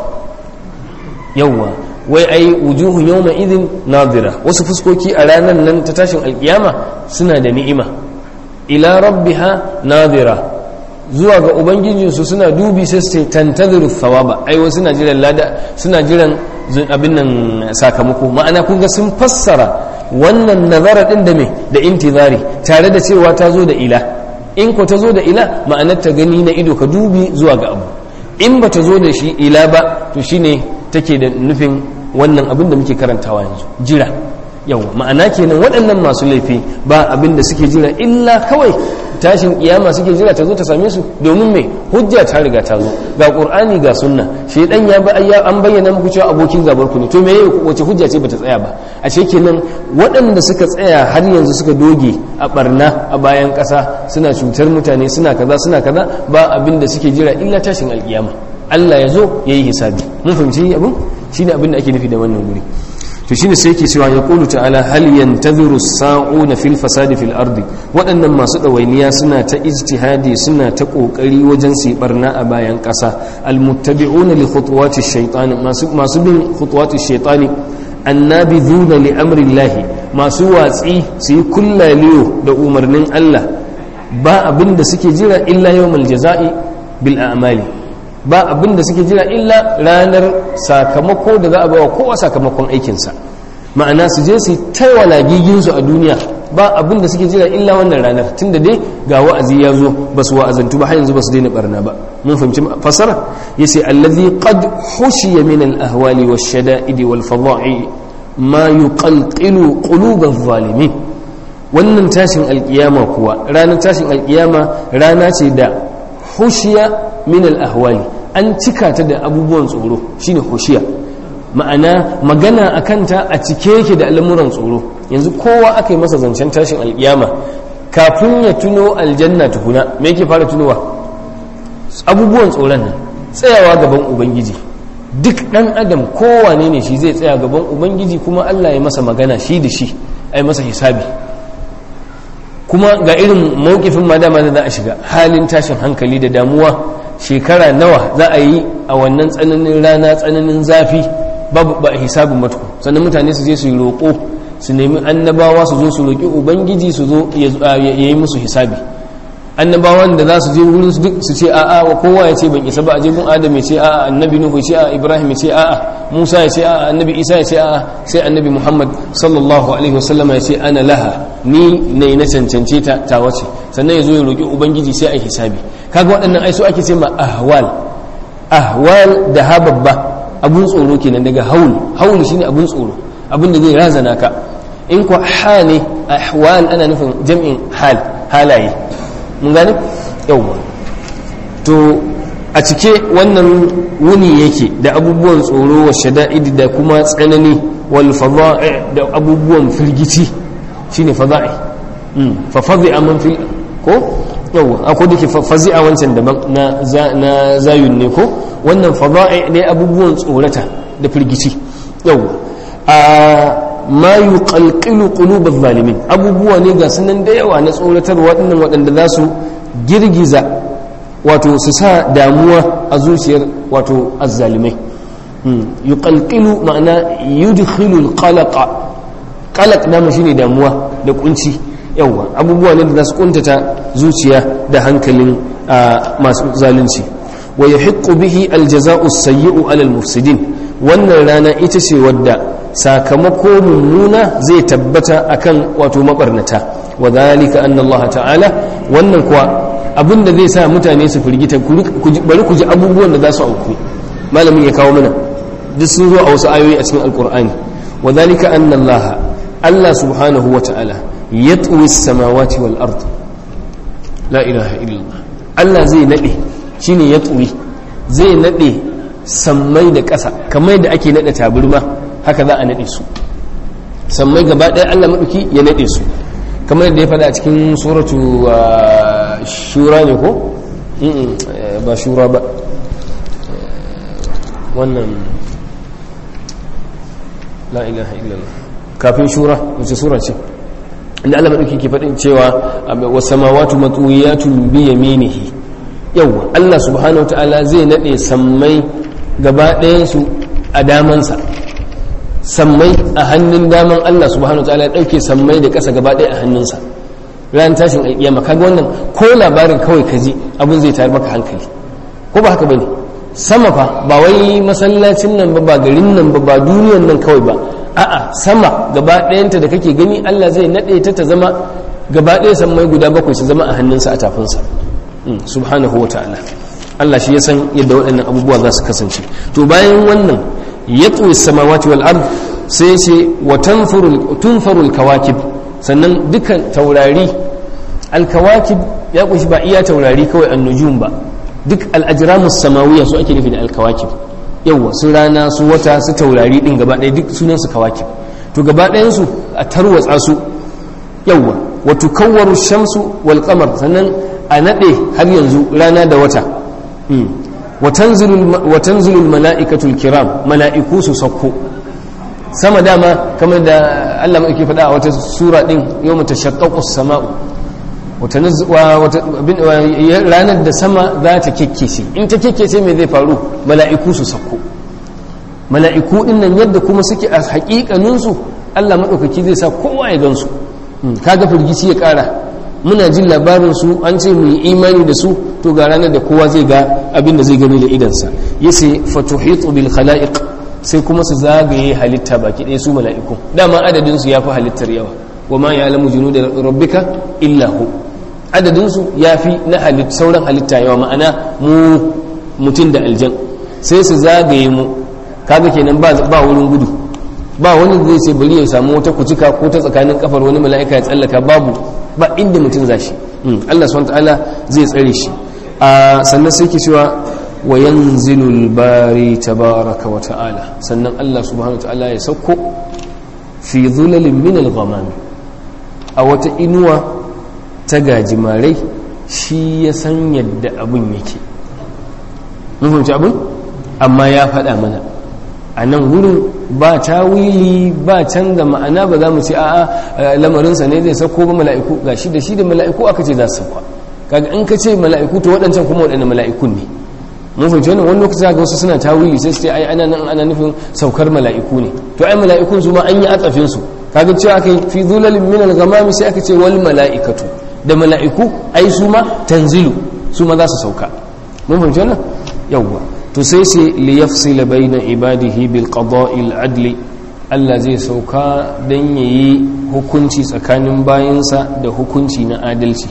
yawwa wai ai wujuhun yawma idin nadira wasu fuskoki a ranar nan ta tashin alkiyama suna da ni'ima ila rabbiha nadira zuwa ga ubangijinsu suna dubi sai su ce tantaziru thawaba ai wasu suna jiran lada suna jiran abin nan sakamako ma'ana kun ga sun fassara wannan nazara din da me da intizari tare da cewa ta zo da ila in ko ta zo da ila ma'anar ta gani na ido ka dubi zuwa ga abu in ba ta zo da shi ila ba to shine take da nufin wannan abin da muke karantawa yanzu jira yawa ma'ana kenan waɗannan masu laifi ba abin da suke jira illa kawai tashin kiyama suke jira ta zo ta same su domin me hujja ta riga ta zo ga qur'ani ga sunna shedan ya ba an bayyana muku cewa abokin gabar ku ne to me wace hujja ce bata tsaya ba a ce kenan waɗanda suka tsaya har yanzu suka doge a barna a bayan ƙasa suna cutar mutane suna kaza suna kaza ba abin da suke jira illa tashin alkiyama Allah ya zo ya yi hisabi mun fahimci abin shine abin da ake nufi da wannan guri to shine sai yake cewa ya qulu ta'ala hal yantaziru sa'una fil fasadi fil ardi waɗannan masu ɗawainiya suna ta ijtihadi suna ta kokari wajen su barna a bayan ƙasa almuttabi'una li khutuwati shaytan masu masu bin khutuwati shaytani annabidhuna li amri llahi masu watsi su yi kullaliyo da umarnin Allah ba abin da suke jira illa yawmal jaza'i bil a'mali ba abin da suke jira illa ranar sakamako da za a bawa kowa sakamakon aikinsa ma'ana su je su taiwala giginsu a duniya ba abin da suke jira illa wannan ranar tunda dai ga wa'azi ya zo ba su wa'azantu ba har yanzu ba su daina barna ba mun fahimci fasara yace allazi qad hushiya min al-ahwali wash-shada'id wal-fada'i ma yuqalqilu qulub adh-dhalimin wannan tashin alkiyama kuwa ranar tashin alkiyama rana ce da hushiya min al-ahwali an cika ta da abubuwan tsoro shine hushiya ma'ana magana a kanta a cike yake da al'amuran tsoro yanzu kowa aka yi masa zancen tashin alkiyama kafin ya tuno aljanna tukuna me yake fara tunowa abubuwan tsoron nan tsayawa gaban ubangiji duk dan adam kowane ne shi zai tsaya gaban ubangiji kuma allah ya masa magana shi da shi a yi masa hisabi kuma ga irin mawukifin ma dama da za a shiga halin tashin hankali da damuwa shekara nawa za a yi a wannan tsananin rana tsananin zafi babu ba hisabin matuku sannan mutane su je su yi roƙo su nemi annabawa su zo su roƙi ubangiji su zo ya yi musu hisabi annabawan da za su je wurin su duk su ce a'a wa kowa ya ce ban isa ba a je gun adam ya ce a'a annabi nuhu ya ce a'a ibrahim ya ce a'a musa ya ce a'a annabi isa ya ce a'a sai annabi muhammad sallallahu alaihi wasallam ya ce ana laha ni ne na cancance ta ta wace sannan ya zo ya roƙi ubangiji sai a yi hisabi kaga waɗannan ai so ake ce ma ahwal ahwal da ha babba abun tsoro kenan daga haul haul shine abun tsoro abun da zai razana ka in ko ha ne ahwal ana nufin jam'in hal halaye mun gane yawwa to a cike wannan wuni yake da abubuwan tsoro wa shada'id da kuma tsanani wal fada'i da abubuwan firgici shine fada'i fa fadi'a man fil ko yawwa akwai da ke fazi'a wancan daban na zayun ne ko wannan fada'i ne abubuwan tsorata da firgici yawwa a ma yuqalqilu qulub adh-dhalimin abubuwa ne ga sunan da yawa na tsoratar waɗannan waɗanda za su girgiza wato su sa damuwa a zuciyar wato azzalimai yuqalqilu ma'ana yudkhilu al-qalaqa qalaq dama shine damuwa da kunci yawa abubuwa ne da za su kuntata zuciya da hankalin masu zalunci wa yahiqqu bihi al-jaza'u as-sayyi'u 'ala al-mufsidin wannan rana ita ce wadda sakamako mummuna zai tabbata akan wato mabarnata wa dhalika anna Allah ta'ala wannan kuwa abinda zai sa mutane su firgita bari ku ji abubuwan da za su auku malamin ya kawo mana duk sun zo a wasu ayoyi a cikin alkur'ani wa dhalika anna Allah Allah subhanahu wa ta'ala yatwi as-samawati wal ard la ilaha illallah Allah zai nade shine yatwi zai nade sammai da ƙasa kamar da ake nade taburma haka za a naɗe su sammai gaba ɗaya allah maɗauki ya naɗe su kamar yadda ya faɗa a cikin suratu shura ne ko? ba shura ba wannan la ilaha illallah kafin shura wace sura ce inda allah maɗauki ke faɗin cewa wasu samawatu matsuwiyatun biya minihi yau allah subhanahu ta'ala zai naɗe sammai gaba ɗayansu a damansa sammai a hannun daman Allah subhanahu ta'ala ya dauke sammai da ƙasa gaba ɗaya a hannunsa ran tashin alƙiyama kaga wannan ko labarin kawai ka ji abin zai tayar maka hankali ko ba haka bane sama fa ba wai masallacin nan ba ba garin nan ba ba duniyan nan kawai ba a'a sama gaba ɗayanta da kake gani Allah zai naɗe ta ta zama gaba ɗaya sammai guda bakwai su zama a hannunsa a tafinsa subhanahu wa ta'ala Allah shi ya san yadda waɗannan abubuwa za su kasance to bayan wannan yatwi samawati wal ard sai ce wa tunfaru kawakib sannan dukan taurari alkawakib ya kunshi ba iya taurari kawai annujum ba duk al'ajramus samawiyya su ake nufi da alkawakib yawa su rana su wata su taurari din gaba ɗaya duk sunan su kawakib to gaba ɗayan su a tarwatsa su yawa wa tukawwaru shamsu wal qamar sannan a nade har yanzu rana da wata watanzilul mala'ikatul kiram mala'iku su sauko sama dama kamar da Allah mai faɗa a wata sura ɗin yau mata shakkakus sama'u ranar da sama za ta kekkece in ta kekkece mai zai faru mala'iku su sauko mala'iku ɗin nan yadda kuma suke a haƙiƙaninsu Allah maɗaukaki zai sa kowa ya gansu kaga firgici ya ƙara muna jin labarin su an ce mu yi imani da su to ga ranar da kowa zai ga abin da zai gani da idansa yace fatuhitu bil khalaiq sai kuma su zagaye halitta baki ɗaya su mala'iku dama adadin su yafi halittar yawa wa ma ya'lamu junuda rabbika illa hu adadin su yafi na halitta sauran halitta yawa ma'ana mu mutum da aljan sai su zagaye mu kaga kenan ba ba wurin gudu ba wani zai ce bari ya samu wata kucika ko ta tsakanin kafar wani mala'ika ya tsallaka babu ba inda mutum za shi Allah subhanahu ta'ala zai tsare shi a sannan sai ke cewa wa yanzilu al-bari tabaraka wa ta'ala sannan Allah subhanahu ta'ala ya sauko fi dhulalin min al-ghamam a wata inuwa ta gajimarai shi ya san yadda abun yake mun fahimci abun amma ya faɗa mana a nan wurin ba tawili ba canza ma'ana ba za mu ce a'a lamarinsa ne zai sauko ba mala'iku ga shi da shi da mala'iku aka ce za su sauka kaga in ka ce mala'iku to waɗancan kuma waɗanda mala'ikun ne mun fahimci wannan wani lokaci ga wasu suna tawili sai su ce ai ana nan ana nufin saukar mala'iku ne to ai mala'ikun su ma an yi atsafin su kaga cewa aka yi fi zulalin min al-ghamam sai aka ce wal mala'ikatu da mala'iku ai su ma tanzilu su ma za su sauka mun fahimci wannan yawwa to sai sai liyafsila baina ibadihi bil qada'il adli Allah zai sauka dan yayi hukunci tsakanin bayansa da hukunci na adalci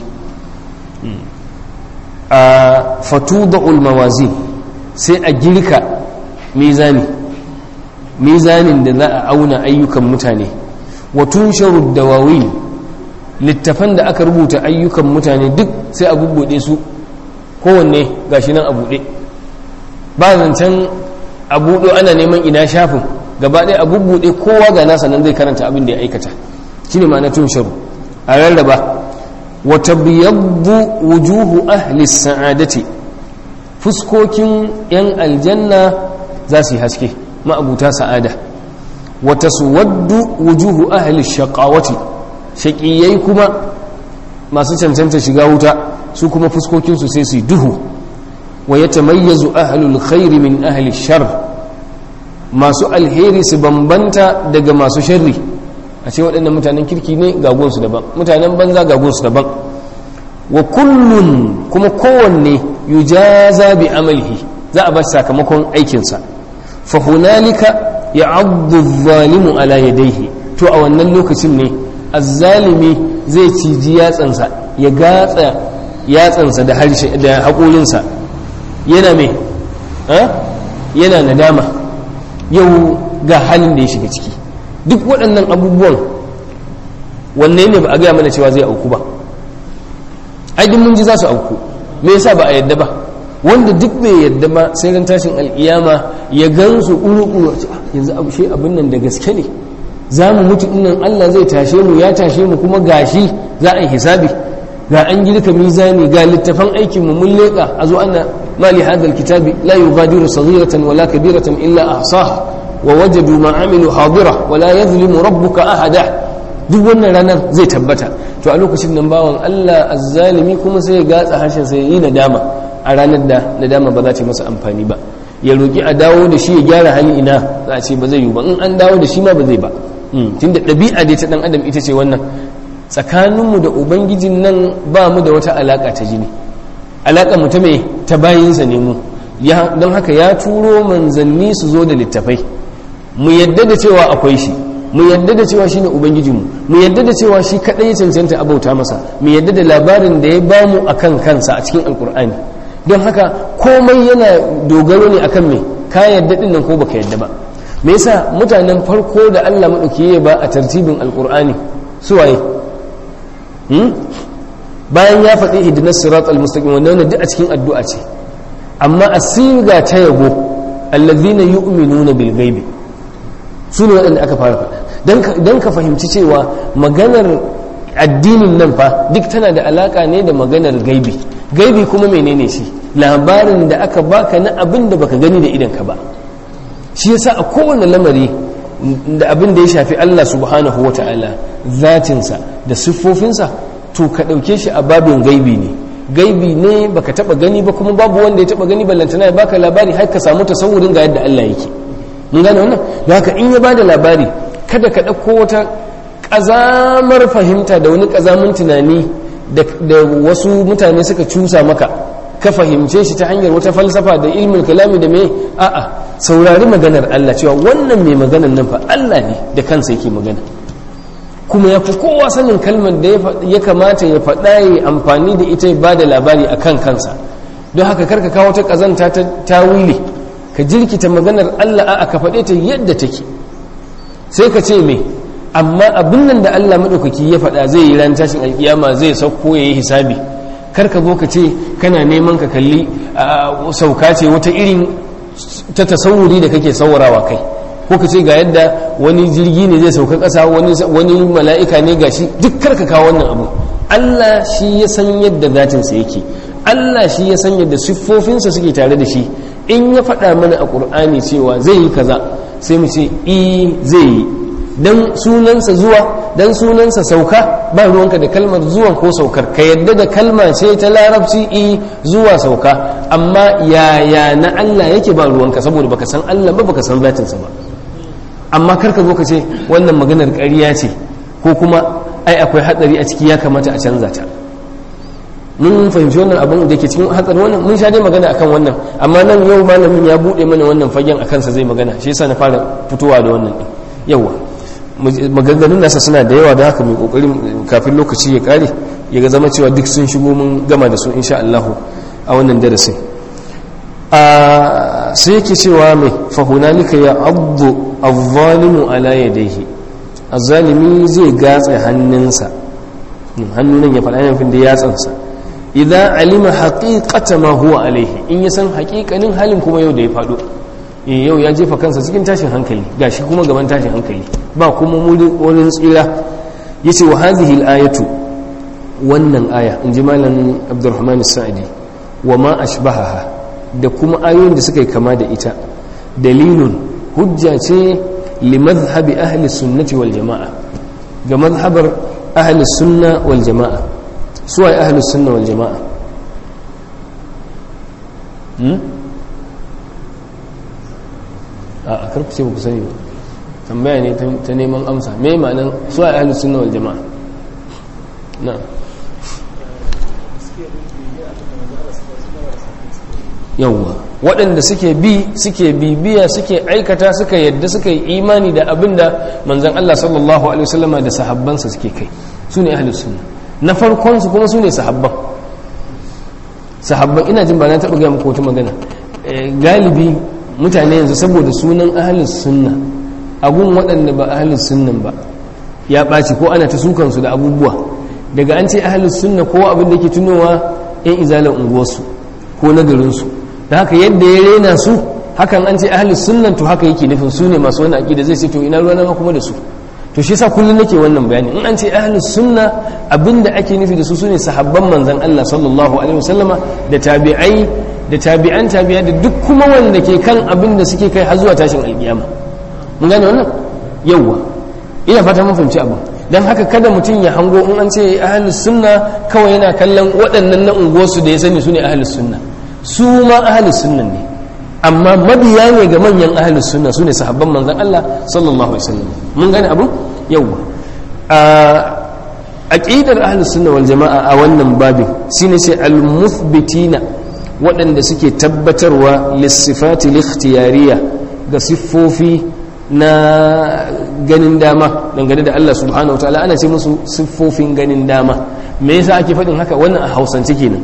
a fatudul mawazin sai a girka mizani mizanin da za a auna ayyukan mutane wa tunsharu dawawin littafan da aka rubuta ayyukan mutane duk sai a bubbude su kowanne gashi nan a buɗe ba zancen a buɗo ana neman ina shafin gaba ɗaya a bubbuɗe kowa ga nasa nan zai karanta abin da ya aikata shi ne ma'ana tun sharu a rarraba wata biyabbu wujuhu ahli sa'adati fuskokin yan aljanna za su yi haske ma'abuta sa'ada wata suwaddu wujuhu ahli shaqawati shaƙiyai kuma masu cancanta shiga wuta su kuma fuskokinsu sai su yi duhu ويتميز أهل الخير من أهل الشر ما سؤال هيري سبنبنتا دقا ما سشري أشياء وأن متانا كيركي ني غاقون سدبان متانا بنزا غاقون سدبان وكل كما كون يجازى بعمله ذا أبا ساكمكم أيكنسا فهنالك يعض الظالم على يديه تو أولا لوكسين ني الظالمي zai ciji yatsansa ya gatsa yatsansa da haƙolinsa yana mai yana nadama yau ga halin da ya shiga ciki duk waɗannan abubuwan wanne ne ba a gaya mana cewa zai auku ba aidin mun ji za su auku me yasa ba a yadda ba wanda duk bai yadda ba sai ran tashin al'iyama ya gansu ƙuru-ƙuru yanzu abu shi abin nan da gaske ne za mu mutu dinnan allah zai tashe mu ya tashe mu kuma gashi za a yi hisabi ga an girka mizani ga littafan aikin mu mun leƙa a zo ana mali hadal kitabi la yughadiru saghiratan wala kabiratan illa ahsaha wa wajadu ma amilu hadira wala yadhlimu rabbuka ahada duk wannan ranar zai tabbata to a lokacin nan bawan Allah azzalimi kuma sai ya gatsa harshen sai yi nadama a ranar da nadama ba za ta masa amfani ba ya roki a dawo da shi ya gyara hali ina za a ce ba zai yi ba in an dawo da shi ma ba zai ba tunda ɗabi'a dai ta ɗan adam ita ce wannan tsakaninmu da ubangijin nan ba mu da wata alaƙa ta jini alaƙa mu ta mai ta bayinsa ne mu don haka ya turo manzanni su zo da littafai mu yadda da cewa akwai shi mu yadda da cewa shine ubangijinmu mu yadda da cewa shi kaɗai ya cancanta a bauta masa mu yadda da labarin da ya bamu a kan kansa a cikin alkur'ani don haka komai yana dogaro ne akan me ka yadda ɗin nan ko baka yadda ba me yasa mutanen farko da Allah maɗauki ya ba a tartibin alkur'ani su waye bayan ya faɗi hidinar sirat al-mustaqim wanda wannan duk a cikin addu'a ce amma a siga ta yabo allazina yu'minuna bil ghaibi su ne waɗanda aka fara faɗa don ka fahimci cewa maganar addinin nan fa duk tana da alaka ne da maganar gaibi gaibi kuma menene shi labarin da aka baka na abin da baka gani da idanka ba shi yasa a kowane lamari da abin da ya shafi Allah subhanahu wa ta'ala zatinsa da siffofinsa to ka ɗauke shi a babin gaibi ne gaibi ne baka taba gani ba kuma babu wanda ya taba gani ballantana ya baka labari har ka samu tasawurin ga yadda Allah yake mun gane wannan da haka in ya bada labari kada ka ɗauko wata ƙazamar fahimta da wani ƙazamin tunani da wasu mutane suka cusa maka ka fahimce shi ta hanyar wata falsafa da ilmin kalami da mai a'a saurari maganar Allah cewa wannan mai maganar nan fa Allah ne da kansa yake magana kuma ya fi kowa sanin kalmar da ya kamata ya faɗa ya amfani da ita ba da labari a kan kansa don haka karka kawo ta ƙazanta ta tawili ka jirkita maganar Allah a ka faɗe ta yadda take sai ka ce me amma abin nan da Allah maɗaukaki ya faɗa zai yi ran tashin alƙiyama zai sauko ya yi hisabi karka zo ka ce kana neman ka kalli sauka ce wata irin ta tasawuri da kake saurawa kai ko ka ce ga yadda wani jirgi ne zai sauka ƙasa wani mala'ika ne ga shi duk karka kawo wannan abu Allah shi ya san yadda zatinsa yake Allah shi ya san yadda siffofinsa suke tare da shi in ya faɗa mana a ƙur'ani cewa zai yi kaza sai mu ce i zai yi dan sunansa zuwa dan sunansa sauka ba ruwanka da kalmar zuwan ko saukar ka yadda da kalma ce ta larabci i zuwa sauka amma yaya na Allah yake ba ruwanka saboda baka san Allah ba baka san zatinsa ba amma karka zo ka ce wannan maganar ƙarya ce ko kuma ai akwai hatsari a ciki ya kamata a canza ta mun fahimci wannan abin da ke cikin hatsari wannan mun sha dai magana akan wannan amma nan yau malamin ya buɗe mana wannan fagen a kansa zai magana shi yasa na fara fitowa da wannan din yawa maganganun nasa suna da yawa da haka mai kokari kafin lokaci ya kare ya ga zama cewa duk sun shigo mun gama da su insha Allah a wannan darasin a sai yake cewa mai fahunalika ya abdu azzalimu ala yadayhi azzalimi zai gatsa hannunsa hannun ya faɗa yanfin da yatsansa idan alima haqiqata ma huwa alaihi in ya san haƙiƙanin halin kuma yau da ya faɗo yau ya jefa kansa cikin tashin hankali gashi kuma gaban tashin hankali ba kuma wurin tsira yace wa hadhihi al-ayatu wannan aya in ji malam abdurrahman sa'idi wa ma ashbahaha da kuma ayoyin da suka yi kama da ita dalilun hujja ce li madhhabi ahli sunnati wal jama'a ga madhhabar ahli sunna wal jama'a su ai ahli sunna wal jama'a a karku ce ba ku sani ba tambaya ne ta neman amsa me ma'anan su a ahlus sunna wal jama'a na yawwa waɗanda suke bi suke bibiya suke aikata suka yadda suka yi imani da abin da manzan Allah sallallahu alaihi wasallama da sahabbansa suke kai su ne ahlus sunna na farkon su kuma su ne sahabban sahabban ina jin ba na taɓa gaya muku wata magana galibi mutane yanzu saboda sunan ahalus sunna agun waɗanda ba ahalus sunnan ba ya ɓaci ko ana ta sukansu da abubuwa daga an ce ahalus sunna ko abin da ke tunowa yan izalar unguwarsu ko na garinsu da haka yadda ya rena su hakan an ce ahalus sunnan to haka yake nufin su ne masu wani aƙida zai ce to ina ruwa ma kuma da su to shi yasa kullum nake wannan bayani in an ce ahlus sunna abinda ake nufi da su sune sahabban manzon Allah sallallahu alaihi wasallama da tabi'ai da tabi'an tabi'a da duk kuma wanda ke kan abin da suke kai har zuwa tashin alkiyama mun gane wannan yawwa ina fata mun fahimci abu dan haka kada mutum ya hango in an ce ahlus sunna kawai yana kallon waɗannan na unguwarsu da ya sani sune ahlus sunna su ma ahlus sunna ne amma mabiya ne ga manyan ahlus sunna sune sahabban manzon Allah sallallahu alaihi wasallam mun gane abu yawwa a aqidar ahlus sunna wal jamaa a wannan babin shine sai al muthbitina waɗanda suke tabbatarwa lissifati likhtiyariya ga siffofi na ganin dama dangane da Allah subhanahu wataala ana ce musu siffofin ganin dama me yasa ake faɗin haka wannan a hausance kenan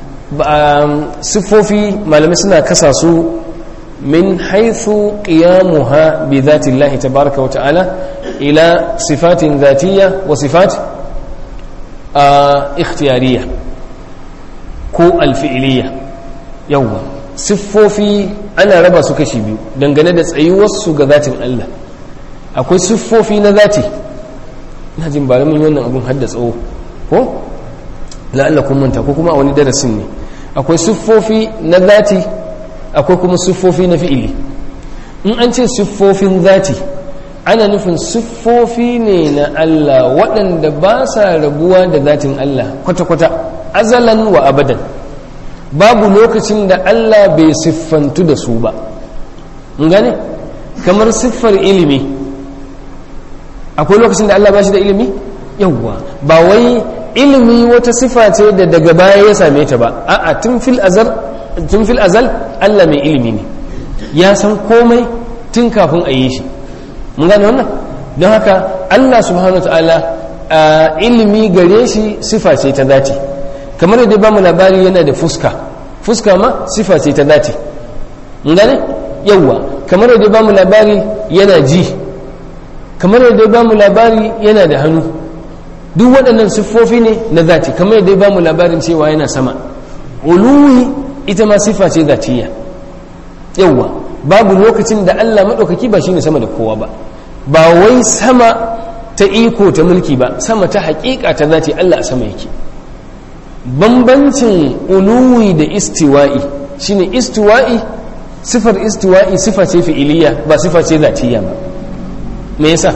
siffofi malamai suna kasa su min haithu qiyamuha bi dhati Allah tabaraka wa ta'ala ila sifatin dhatiyya wa sifat ikhtiyariyya ko alfi'iliyya yawwa siffofi ana raba su kashi biyu dangane da tsayuwarsu ga zatin Allah akwai siffofi na zati na jin ba mun wannan abun hadda tsawo ko la'alla kun manta ko kuma a wani darasin ne akwai siffofi na zati akwai kuma siffofi na fi'ili in an ce siffofin zati ana nufin siffofi ne na Allah waɗanda ba sa rabuwa da zatin Allah kwata-kwata azalan wa abadan babu lokacin da Allah bai siffantu da su ba gane kamar siffar ilimi akwai lokacin da Allah ba shi da ilimi yawwa ba wai ilimi wata sifa ce da daga baya ya same ta ba a'a tun fil azal tun fil azal Allah mai ilimi ne ya san komai tun kafin a yi shi mun gane wannan don haka Allah subhanahu wataala a ilimi gare shi sifa ce ta zati kamar yadda ba mu labari yana da fuska fuska ma sifa ce ta zati mun gane yawwa kamar yadda ba mu labari yana ji kamar yadda ba mu labari yana da hannu duk waɗannan siffofi ne na zati kamar yadda ba mu labarin cewa yana sama uluwi ita ma sifa ce zatiya yawwa babu lokacin da Allah maɗaukaki ba shine sama da kowa ba ba wai sama ta iko ta mulki ba sama ta haƙiƙa ta zati Allah a sama yake bambancin uluwi da istiwa'i shine istiwa'i sifar istiwa'i sifa ce fi'iliya ba sifa ce zatiya ba me yasa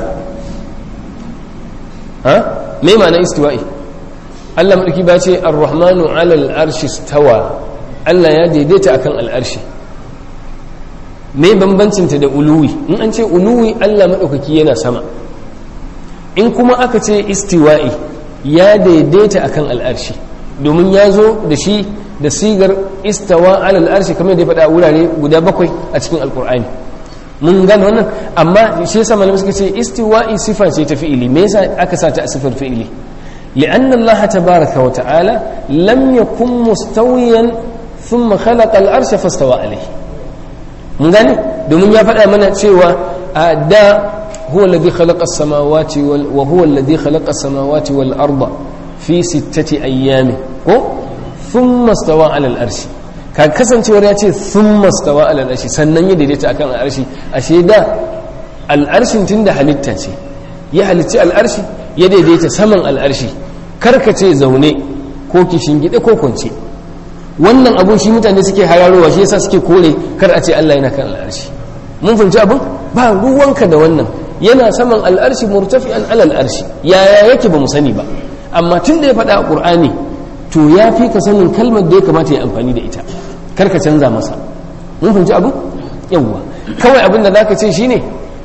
ha me ma'ana istiwa'i Allah madauki ba ce ar-rahmanu 'ala al-arshi stawa Allah ya daidaita akan al-arshi me bambancin ta da uluwi in an ce uluwi Allah madaukaki yana sama in kuma aka ce istiwa'i ya daidaita akan al-arshi domin ya zo da shi da sigar istawa 'ala al-arshi kamar da ya faɗa wurare guda bakwai a cikin alkur'ani mun gane wannan amma shi yasa malamai suka ce istiwa'i sifa ce ta fi'ili me yasa aka sa ta sifar fi'ili li'anna Allah tabaaraka wa ta'ala lam yakun mustawiyan thumma khalaqa al-arsha fastawa alayhi mun gane domin ya faɗa mana cewa da huwa alladhi khalaqa as-samawati wal wa huwa alladhi khalaqa as-samawati wal arda fi sittati ayyamin ko thumma stawa 'ala al-arshi ka kasancewar ya ce sun mastawa al'arshi sannan ya daidaita akan al'arshi ashe da al'arshin tun da halitta ce ya halicci al'arshi ya daidaita saman al'arshi karka ce zaune ko kishin gida ko kwance wannan abun shi mutane suke hararowa shi yasa suke kore kar a ce Allah yana kan al'arshi mun fahimci abun ba ruwanka da wannan yana saman al'arshi murtafi'an alal arshi yaya yake ba mu sani ba amma tun da ya faɗa a ƙur'ani to ya fi ka sanin kalmar da ya kamata ya amfani da ita karka canza masa mun fahimci abu yawwa kawai abin da zaka ce shine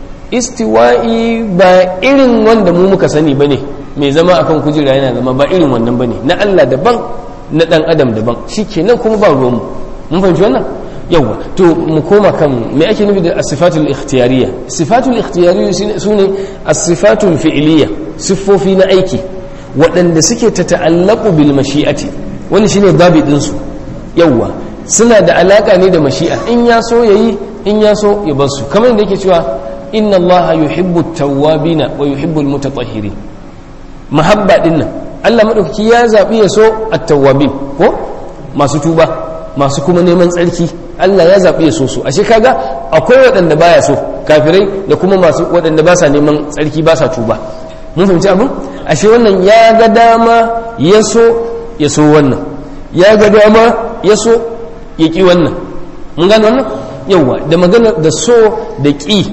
istiwa'i ba irin wanda mu muka sani bane mai zama akan kujera yana zama ba irin wannan bane na Allah daban na dan adam daban shikenan kuma ba ruwan mu mun fahimci wannan yawwa to mu koma kan me ake nufi da as-sifatul ikhtiyariyya sifatul ikhtiyariyya sune as-sifatul fi'liyya siffofi na aiki waɗanda suke ta ta'allaku bil mashi'ati wani shine dabidin su yawwa suna da alaka ne da mashi'a in ya so yayi in ya so ya bar su kamar yadda yake cewa inna allaha yuhibbu at-tawwabina wa yuhibbu al-mutatahhirin mahabba din nan Allah madaukaki ya zabi ya so at-tawwabin ko masu tuba masu kuma neman tsarki Allah ya zabi ya so su ashe kaga akwai waɗanda baya so kafirai da kuma masu waɗanda ba sa neman tsarki ba sa tuba mun fahimci abin ashe wannan ya ga dama ya so ya so wannan ya ga dama ya so ya ƙi wannan mun gane wannan yauwa da magana da so da ƙi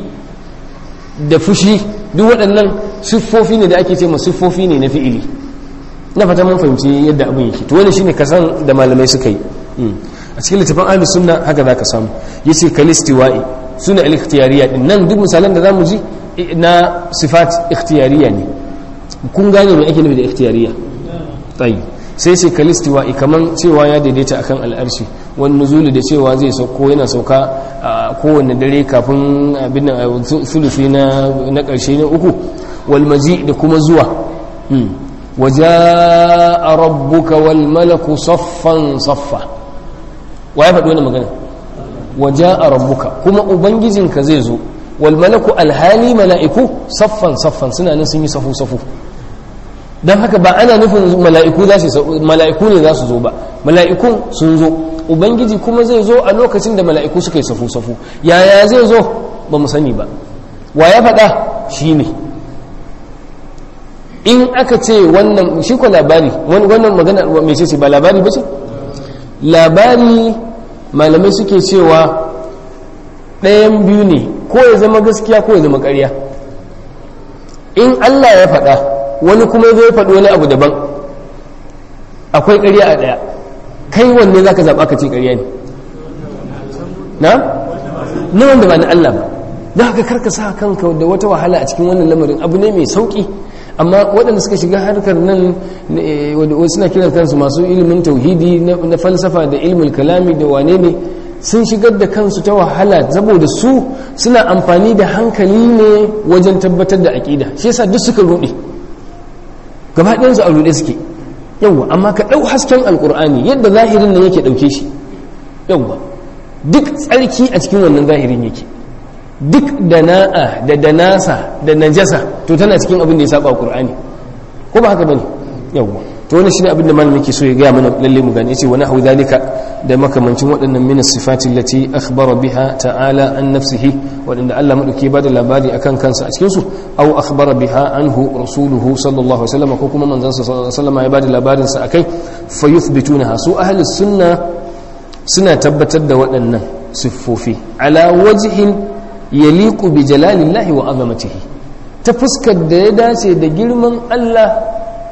da fushi duk waɗannan siffofi ne da ake ce ma siffofi ne na fi'ili na fata mun fahimci yadda abin yake to wani shine kasan da malamai suka yi a cikin littafin ahlus sunna haka zaka samu yace kalistiwa'i suna al-ikhtiyariya din nan duk misalan da zamu ji na sifat ikhtiyariya ne kun gane me ake nufi da ikhtiyariya tayi sai sai kalistiwa'i kaman cewa ya daidaita akan al'arshi wani nuzuli da cewa zai sauko yana sauka a kowane dare kafin abin nan sulufi na na karshe na uku wal maji da kuma zuwa waja'a rabbuka wal malaku saffan saffa wa ya faɗi wannan magana waja'a rabbuka kuma ubangijinka zai zo wal malaku alhali mala'iku saffan saffan suna nan sun yi safu safu don haka ba ana nufin mala'iku za su mala'iku ne za su zo ba mala'ikun sun zo ubangiji kuma zai zo a lokacin da mala'iku suka yi safu safu yaya zai zo ba mu sani ba wa ya faɗa shi ne in aka ce wannan shi ko labari wannan magana mai ce ba labari ba ce labari malamai suke cewa ɗayan biyu ne ko ya zama gaskiya ko ya zama ƙarya in allah ya faɗa wani kuma ya zo ya faɗi wani abu daban akwai ƙarya a ɗaya kai wanne za ka zaɓa ka ce ƙarya ne na? na wanda ba na allah ba don haka karka sa kanka da wata wahala a cikin wannan lamarin abu ne mai sauƙi amma waɗanda suka shiga harkar nan wadda suna kiran kansu masu ilimin tauhidi na falsafa da ilmul kalami da wane ne sun shigar da kansu ta wahala saboda su suna amfani da hankali ne wajen tabbatar da aƙida shi yasa duk suka ruɗe gaba ɗayansu a ruɗe suke yawwa amma ka ɗau hasken alƙur'ani yadda zahirin nan yake ɗauke shi yawwa duk tsarki a cikin wannan zahirin yake duk dana'a da danasa da najasa to tana cikin abin da ya saba ƙur'ani ko ba haka bane yawwa to wannan shine abin da malamin yake so ya gaya mana lalle mu gane yace wa nahu dalika da makamancin waɗannan min sifati allati akhbara biha ta'ala an nafsihi waɗanda Allah madauki ba da labari akan kansa a cikin su aw akhbara biha anhu rasuluhu sallallahu alaihi wasallam ko kuma manzon sa sallallahu alaihi wasallam ya ba da labarin sa akai fa yuthbitunaha su ahli sunna suna tabbatar da waɗannan siffofi ala wajhin yaliqu bi jalalillahi wa azamatihi ta fuskar da ya dace da girman Allah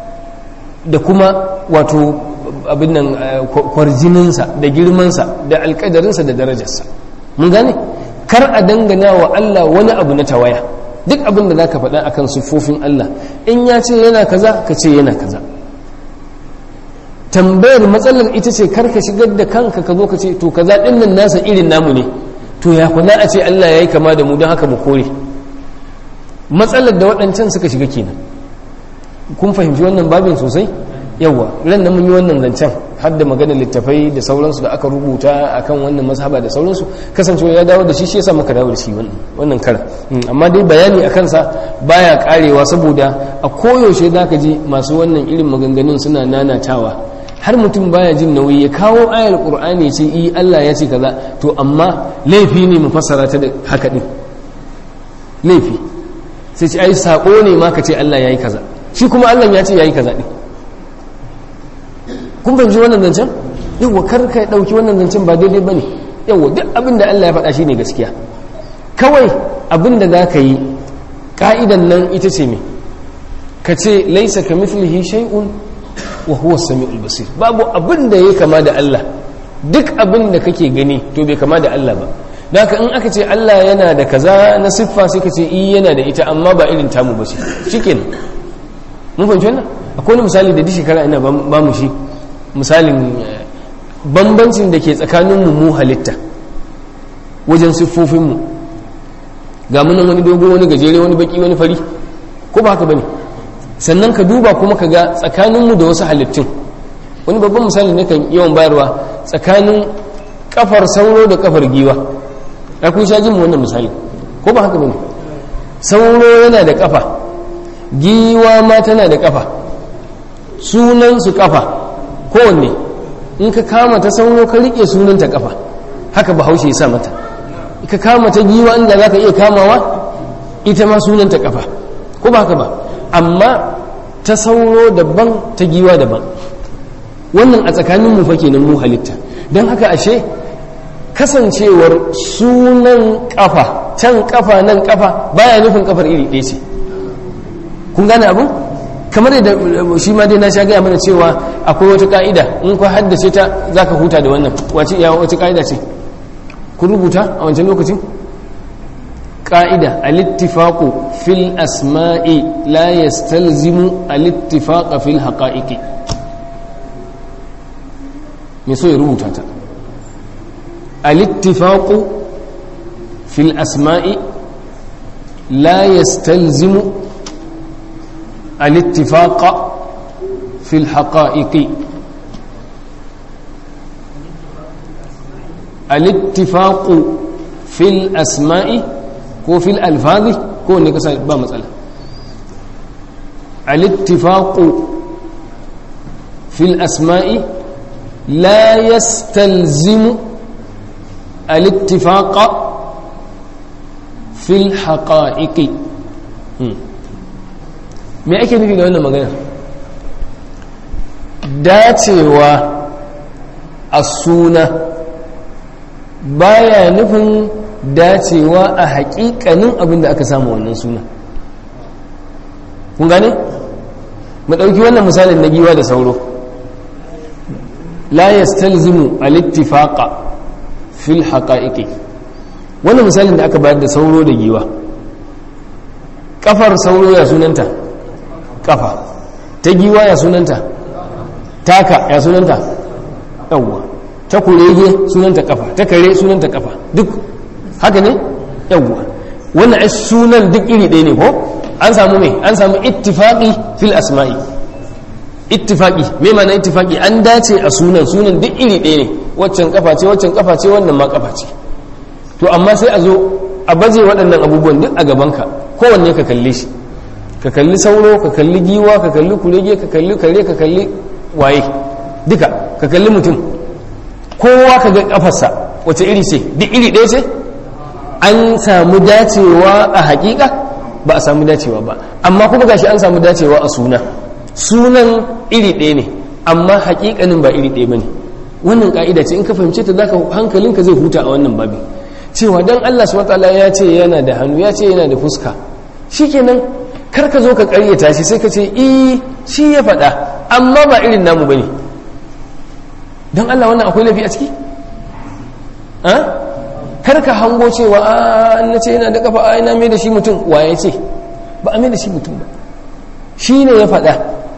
da kuma wato abin nan kwarjininsa da girmansa da alkadarinsa da darajarsa mun gane kar a dangana wa Allah wani abu na tawaya duk abin da zaka faɗa akan siffofin Allah in ya ce yana kaza ka ce yana kaza tambayar matsalar ita ce kar ka shigar da kanka ka zo ka ce to kaza din nan nasa irin namu ne to ya kuna a ce Allah yayi kama da mu don haka mu kore matsalar da waɗancan suka shiga kenan kun fahimci wannan babin sosai yawa ran da mun yi wannan zancen har da maganar littafai da sauransu da aka rubuta akan wannan mazhaba da sauransu kasancewa ya dawo da shi shi yasa muka dawo da shi wannan kara amma dai bayani a kansa baya karewa saboda a koyaushe zaka ji masu wannan irin maganganun suna nanatawa har mutum baya jin nauyi ya kawo ayar qur'ani ce i Allah ya ce kaza to amma laifi ne mu fassara ta da haka din laifi sai ce ai sako ne ma ka ce Allah yayi kaza shi kuma Allah ya ce yayi kaza din kun fahimci wannan zancen yawa kar ka dauki wannan zancen ba daidai bane yawa duk abin da Allah ya faɗa shine gaskiya kawai abin da za ka yi ka'idan nan ita ce me ka ce laisa ka mithlihi shay'un wa huwa samiul basir babu abin da ya kama da Allah duk abin da kake gani to bai kama da Allah ba da haka in aka ce Allah yana da kaza na siffa sai ka ce i yana da ita amma ba irin tamu ba ce shikenan mun fahimci wannan akwai wani misali da duk shekara ina ba mu shi misalin bambancin da ke tsakanin mu halitta wajen siffofinmu ga munan wani dogo wani gajere wani baki wani fari ko ba haka bane sannan ka duba kuma ka ga tsakaninmu da wasu halittun wani babban misali ne kan yawan bayarwa tsakanin kafar sauro da kafar giwa ya kun sha jin mu wannan misali ko ba haka bane sauro yana da kafa giwa ma tana da kafa sunan su kafa kowanne in ka kama ta sauro ka rike sunanta kafa haka bahaushe ya sa mata ka kama ta giwa inda za ka iya kamawa ita ma sunanta kafa ko ba haka ba amma ta sauro daban ta giwa daban wannan a tsakanin mu fake nan mu halitta don haka ashe kasancewar sunan kafa can kafa nan kafa baya nufin kafar iri ɗaya ce kun gane abu kamar yadda shi ma dai na sha gaya mana cewa akwai wata ka'ida in ka haddace ta za ka huta da wannan wace ya wata ka'ida ce kun rubuta a wancan lokacin ƙa'ida alittifaƙo fil asma'i la yastalzimu alittifaƙa fil haƙa'iƙi me so ya rubuta ta alittifaƙo fil asma'i la yastalzimu alittifaƙa fil haƙa'iƙi alittifaƙo fil asma'i ko fil alfazi ko wanda kasa ba matsala alittifaqu fil asma'i la yastalzimu alittifaqa fil haqa'iqi me ake nufi da wannan magana dacewa a suna baya nufin dacewa a haƙiƙanin abin da aka samu wannan suna kun gane? mu ɗauki wannan misalin na giwa da sauro la yastalzimu al-ittifaqa fil haqa'iqi wannan misalin da aka bayar da sauro da giwa kafar sauro ya sunanta kafa ta giwa ya sunanta taka ya sunanta yawwa ta kurege sunanta kafa ta kare sunanta kafa duk haka ne yawwa wannan ai sunan duk iri ɗaya ne ko an samu me an samu ittifaqi fil asma'i ittifaqi me ma'ana ittifaqi an dace a sunan sunan duk iri ɗaya ne waccan kafa ce waccan kafa ce wannan ma kafa ce to amma sai a zo a baje waɗannan abubuwan duk a gabanka kowanne ka kalle shi ka kalli sauro ka kalli giwa ka kalli kurege ka kalli kare ka kalli waye duka ka kalli mutum kowa ka ga kafarsa wace iri ce duk iri ɗaya ce an samu dacewa a hakika ba a samu dacewa ba amma kuma gashi an samu dacewa a suna sunan iri ɗaya ne amma hakikanin ba iri ɗaya ba ne wannan ka'ida ce in ka fahimce ta zaka hankalinka zai huta a wannan babin cewa dan Allah subhanahu wataala ya ce yana da hannu ya ce yana da fuska shikenan kar ka zo ka karyata shi sai ka ce eh shi ya faɗa amma ba irin namu bane dan Allah wannan akwai lafi a ciki a kar ka hango cewa a na ce yana da kafa a ina mai da shi mutum waye ce ba a mai da shi mutum ba shi ne ya faɗa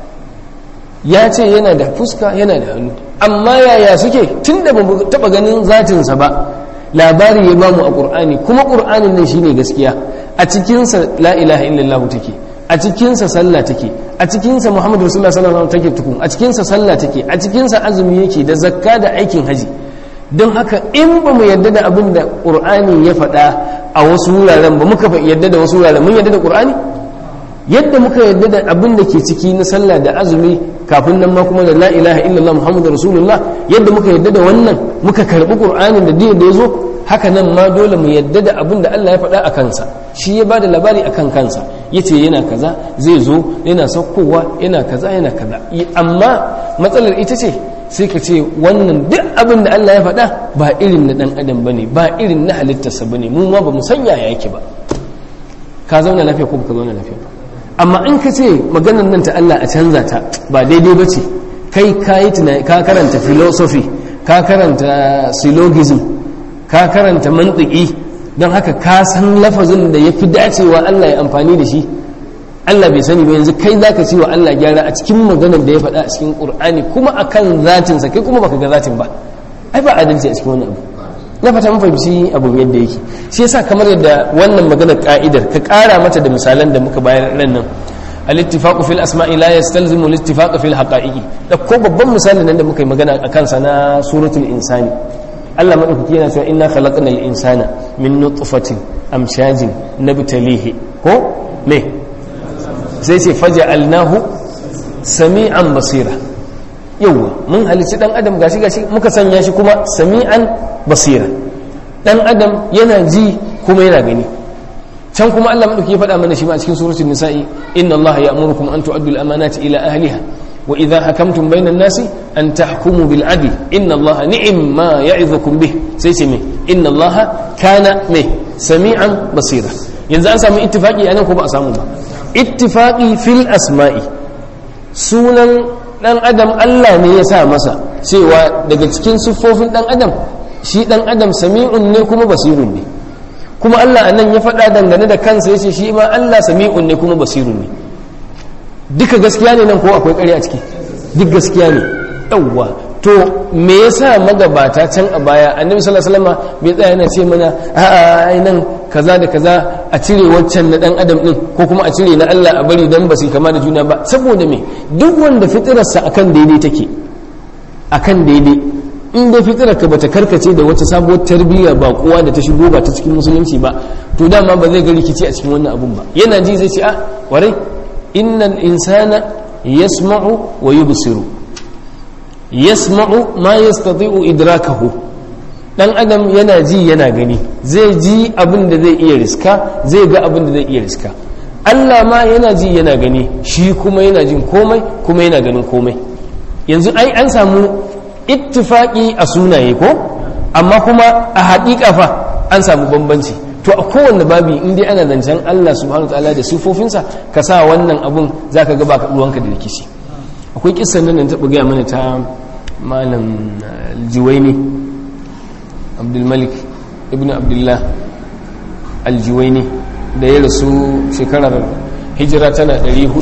ya ce yana da fuska yana da hannu amma yaya suke tun da ba taɓa ganin zatinsa ba labari ya bamu a ƙur'ani kuma ƙur'anin nan shine gaskiya a cikinsa la ilaha illallah take a cikinsa sallah take a cikinsa muhammadu rasulullah sallallahu alaihi take tukun a cikinsa sallah take a cikinsa azumi yake da zakka da aikin haji don haka in ba mu yadda da abin da ƙur'ani ya faɗa a wasu wuraren ba muka yadda da wasu wuraren mun yadda da ƙur'ani yadda muka yadda da abin da ke ciki na sallah da azumi kafin nan ma kuma da la ilaha illallah muhammadu rasulullah yadda muka yadda da wannan muka karbi qur'anin da da ya zo haka nan ma dole mu yadda da abin da Allah ya faɗa a kansa shi ya bada labari akan kansa yace yana kaza zai zo yana saukowa yana kaza yana kaza amma matsalar ita ce sai ka ce wannan duk abin da Allah ya faɗa ba irin na dan adam bane ba irin na halittarsa bane mu ma ba mu sanya yake ba ka zauna lafiya ko baka zauna lafiya ba amma in ka ce maganar nan ta Allah a canza ta ba daidai ba ce kai ka yi tunani ka karanta philosophy ka karanta syllogism ka karanta mantiki don haka ka san lafazin da ya fi dacewa Allah ya amfani da shi Allah bai sani ba yanzu kai zaka ce wa Allah gyara a cikin maganar da ya faɗa a cikin Qur'ani kuma akan zatinsa kai kuma baka ga zatin ba ai ba adalci a cikin wani abu na fata mun fahimci abun yadda yake shi yasa kamar yadda wannan maganar ka'idar ka kara mata da misalan da muka bayar ran nan al-ittifaqu fil asma'i la yastalzimu al-ittifaq fil haqa'iqi da ko babban misalin nan da muka yi magana akan sa na suratul insani Allah madaukaki yana cewa inna khalaqnal insana min nutfatin amshajin nabtalihi ko me sai ce faja'alnahu sami'an basira yauwa mun halici dan adam gashi gashi muka sanya shi kuma sami'an basira dan adam yana ji kuma yana gani can kuma Allah madauki ya faɗa mana shi ma a cikin suratul nisa'i inna Allah ya'murukum an tu'addu al-amanati ila ahliha wa idha hakamtum bainan nasi an tahkumu bil adl inna Allah ni'ma ya'idukum bih sai ce me inna Allah kana me sami'an basira yanzu an samu ittifaqi anan ko ba a samu ba ittifaqi fil asma'i sunan dan adam Allah ne ya sa masa cewa daga cikin siffofin dan adam shi dan adam sami'un ne kuma basirun ne kuma Allah anan ya faɗa dangane da kansa yace shi ma Allah sami'un ne kuma basirun ne duka gaskiya ne nan ko akwai ƙarya a ciki duk gaskiya ne yawwa to me yasa magabata can a baya annabi sallallahu alaihi wasallam bai tsaya yana ce mana a'a ai nan kaza da kaza a cire waccan na dan adam din ko kuma a cire na Allah a bari dan ba su kama da juna ba saboda me duk wanda fitirarsa akan daidai take akan daidai in dai fitirarka bata karkace da wata sabuwar tarbiyya ba kowa da ta shigo ba ta cikin musulunci ba to dama ba zai ga rikici a cikin wannan abun ba yana ji zai ce a warai innal insana yasma'u wa yubsiru yasma'u ma yastati'u idrakahu dan adam yana ji yana gani zai ji abin da zai iya riska zai ga abin da zai iya riska Allah ma yana ji yana gani shi kuma yana jin komai kuma yana ganin komai yanzu ai an samu ittifaqi a sunaye ko amma kuma a haƙiƙa fa an samu bambanci to a kowanne babi in dai ana zancen Allah subhanahu wataala da sifofinsa ka sa wannan abun zaka ga ba ruwanka da rikici akwai kissan nan ta gaya mana ta malam aljuwaini abdulmalik ibn abdullah aljuwaini da ya rasu shekarar hijira tana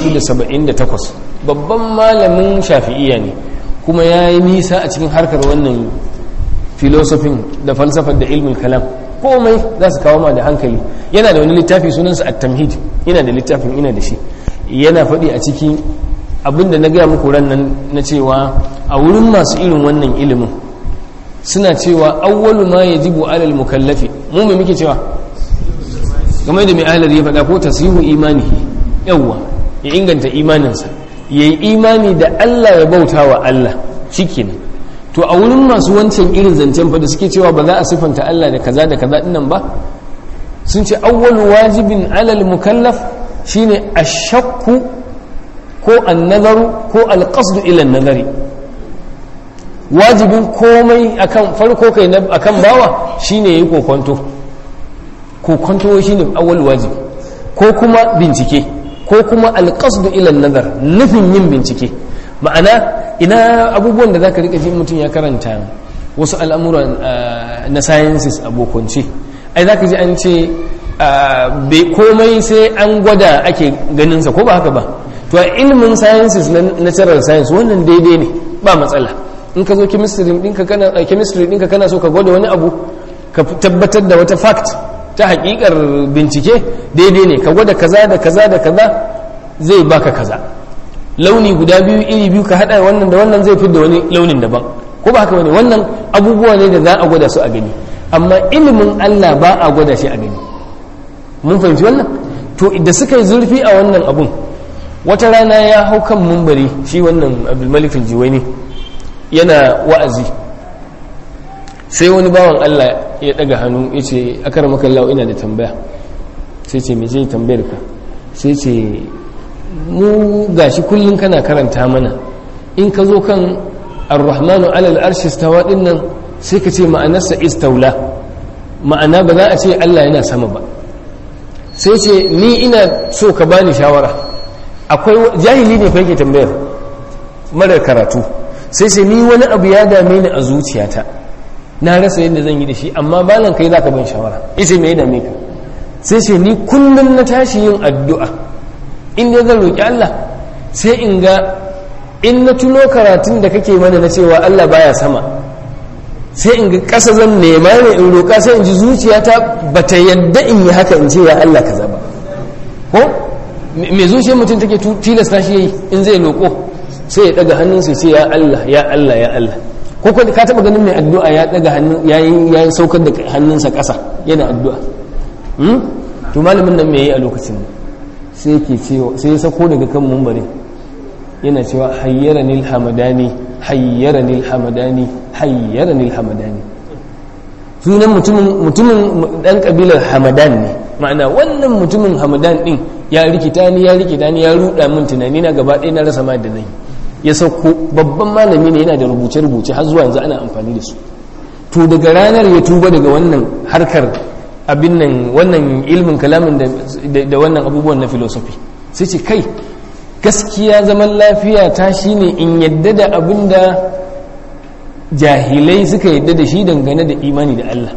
478 babban malamin shafi'iyya ne kuma ya yi nisa a cikin harkar wannan filosofin da falsafar da ilmin kalam komai za su kawo ma da hankali yana da wani littafi sunansa at-tamhid yana da littafin ina da shi yana faɗi a ciki abinda na gaya muku ran nan na cewa a wurin masu irin wannan ilimin suna cewa awwalu ma yajibu alal mukallafi mu me muke cewa game da mai ahalar ya faɗa ko tasihu imanihi yawwa ya inganta imaninsa ya yi imani da Allah ya bauta wa Allah shikenan to a wurin masu wancan irin zancen fa da suke cewa ba za a sifanta Allah da kaza da kaza dinnan ba sun ce awwalu wajibin alal mukallaf shine ashakku ko annazaru ko alqasdu ila nazari wajibin komai akan farko kai akan bawa shine yayi kokonto kokonto shine awwal wajibi ko kuma bincike ko kuma alqasdu ila nazar nufin yin bincike ma'ana ina abubuwan da zaka rika ji mutum ya karanta wasu al'amuran na sciences abokonce ai zaka ji an ce komai sai an gwada ake ganinsa ko ba haka ba to a ilimin sciences na natural science wannan daidai ne ba matsala in ka zo chemistry ɗinka kana chemistry ɗinka kana so ka gwada wani abu ka tabbatar da wata fact ta hakikar bincike daidai ne ka gwada kaza da kaza da kaza zai baka kaza launi guda biyu iri biyu ka hada wannan da wannan zai fi da wani launin daban ko ba haka bane wannan abubuwa ne da za a gwada su a gani amma ilimin Allah ba a gwada shi a gani mun fahimci wannan to da suka yi zurfi a wannan abun wata rana ya hau kan mumbari shi wannan abdulmalik aljiwaini yana wa'azi sai wani bawan Allah ya daga hannu ya ce akar makallahu ina da tambaya sai ce mai tambayar ka sai ce mu gashi kullum kana karanta mana in ka zo kan ar-rahmanu alal arshi stawa din nan sai ka ce ma'anarsa istaula ma'ana ba za a ce Allah yana sama ba sai ce ni ina so ka bani shawara akwai jahili ne fa yake tambayar marar karatu sai ce ni wani abu ya dame ni a zuciyata na rasa yadda zan yi da shi amma balan kai za ka ban shawara ita me ya dame ka sai ce ni kullum na tashi yin addu'a in dai zan roƙi Allah sai in ga in na tuno karatun da kake mana na cewa Allah baya sama sai in ga ƙasa zan nema ne in roƙa sai in ji zuciyata ba ta yadda in yi haka in ce ya Allah kaza ba ko me zuciyar mutum take tilasta shi yayi in zai roƙo sai ya daga hannunsa sai ya Allah ya Allah ya Allah ko ka taba ganin mai addu'a ya daga hannun yayin yayin saukar da hannunsa ƙasa yana addu'a hmm? to malamin nan me yayi a lokacin sai yake cewa sai ya sako daga kan mumbari yana cewa hayyarani alhamadani hayyarani alhamadani hayyarani alhamadani sunan mutumin mutumin dan kabilar hamadan ne ma'ana wannan mutumin hamadan din ya rikita ni ya rikita ni ya ruda min tunani na gaba ɗaya na rasa ma da nayi ya sauko babban malami ne yana da rubuce-rubuce har zuwa yanzu ana amfani da su to daga ranar ya tuba daga wannan harkar abin nan wannan ilmin kalamin da wannan abubuwan na filosofi sai ce kai gaskiya zaman lafiya ta shine in yadda da abin da jahilai suka yadda da shi dangane da imani da Allah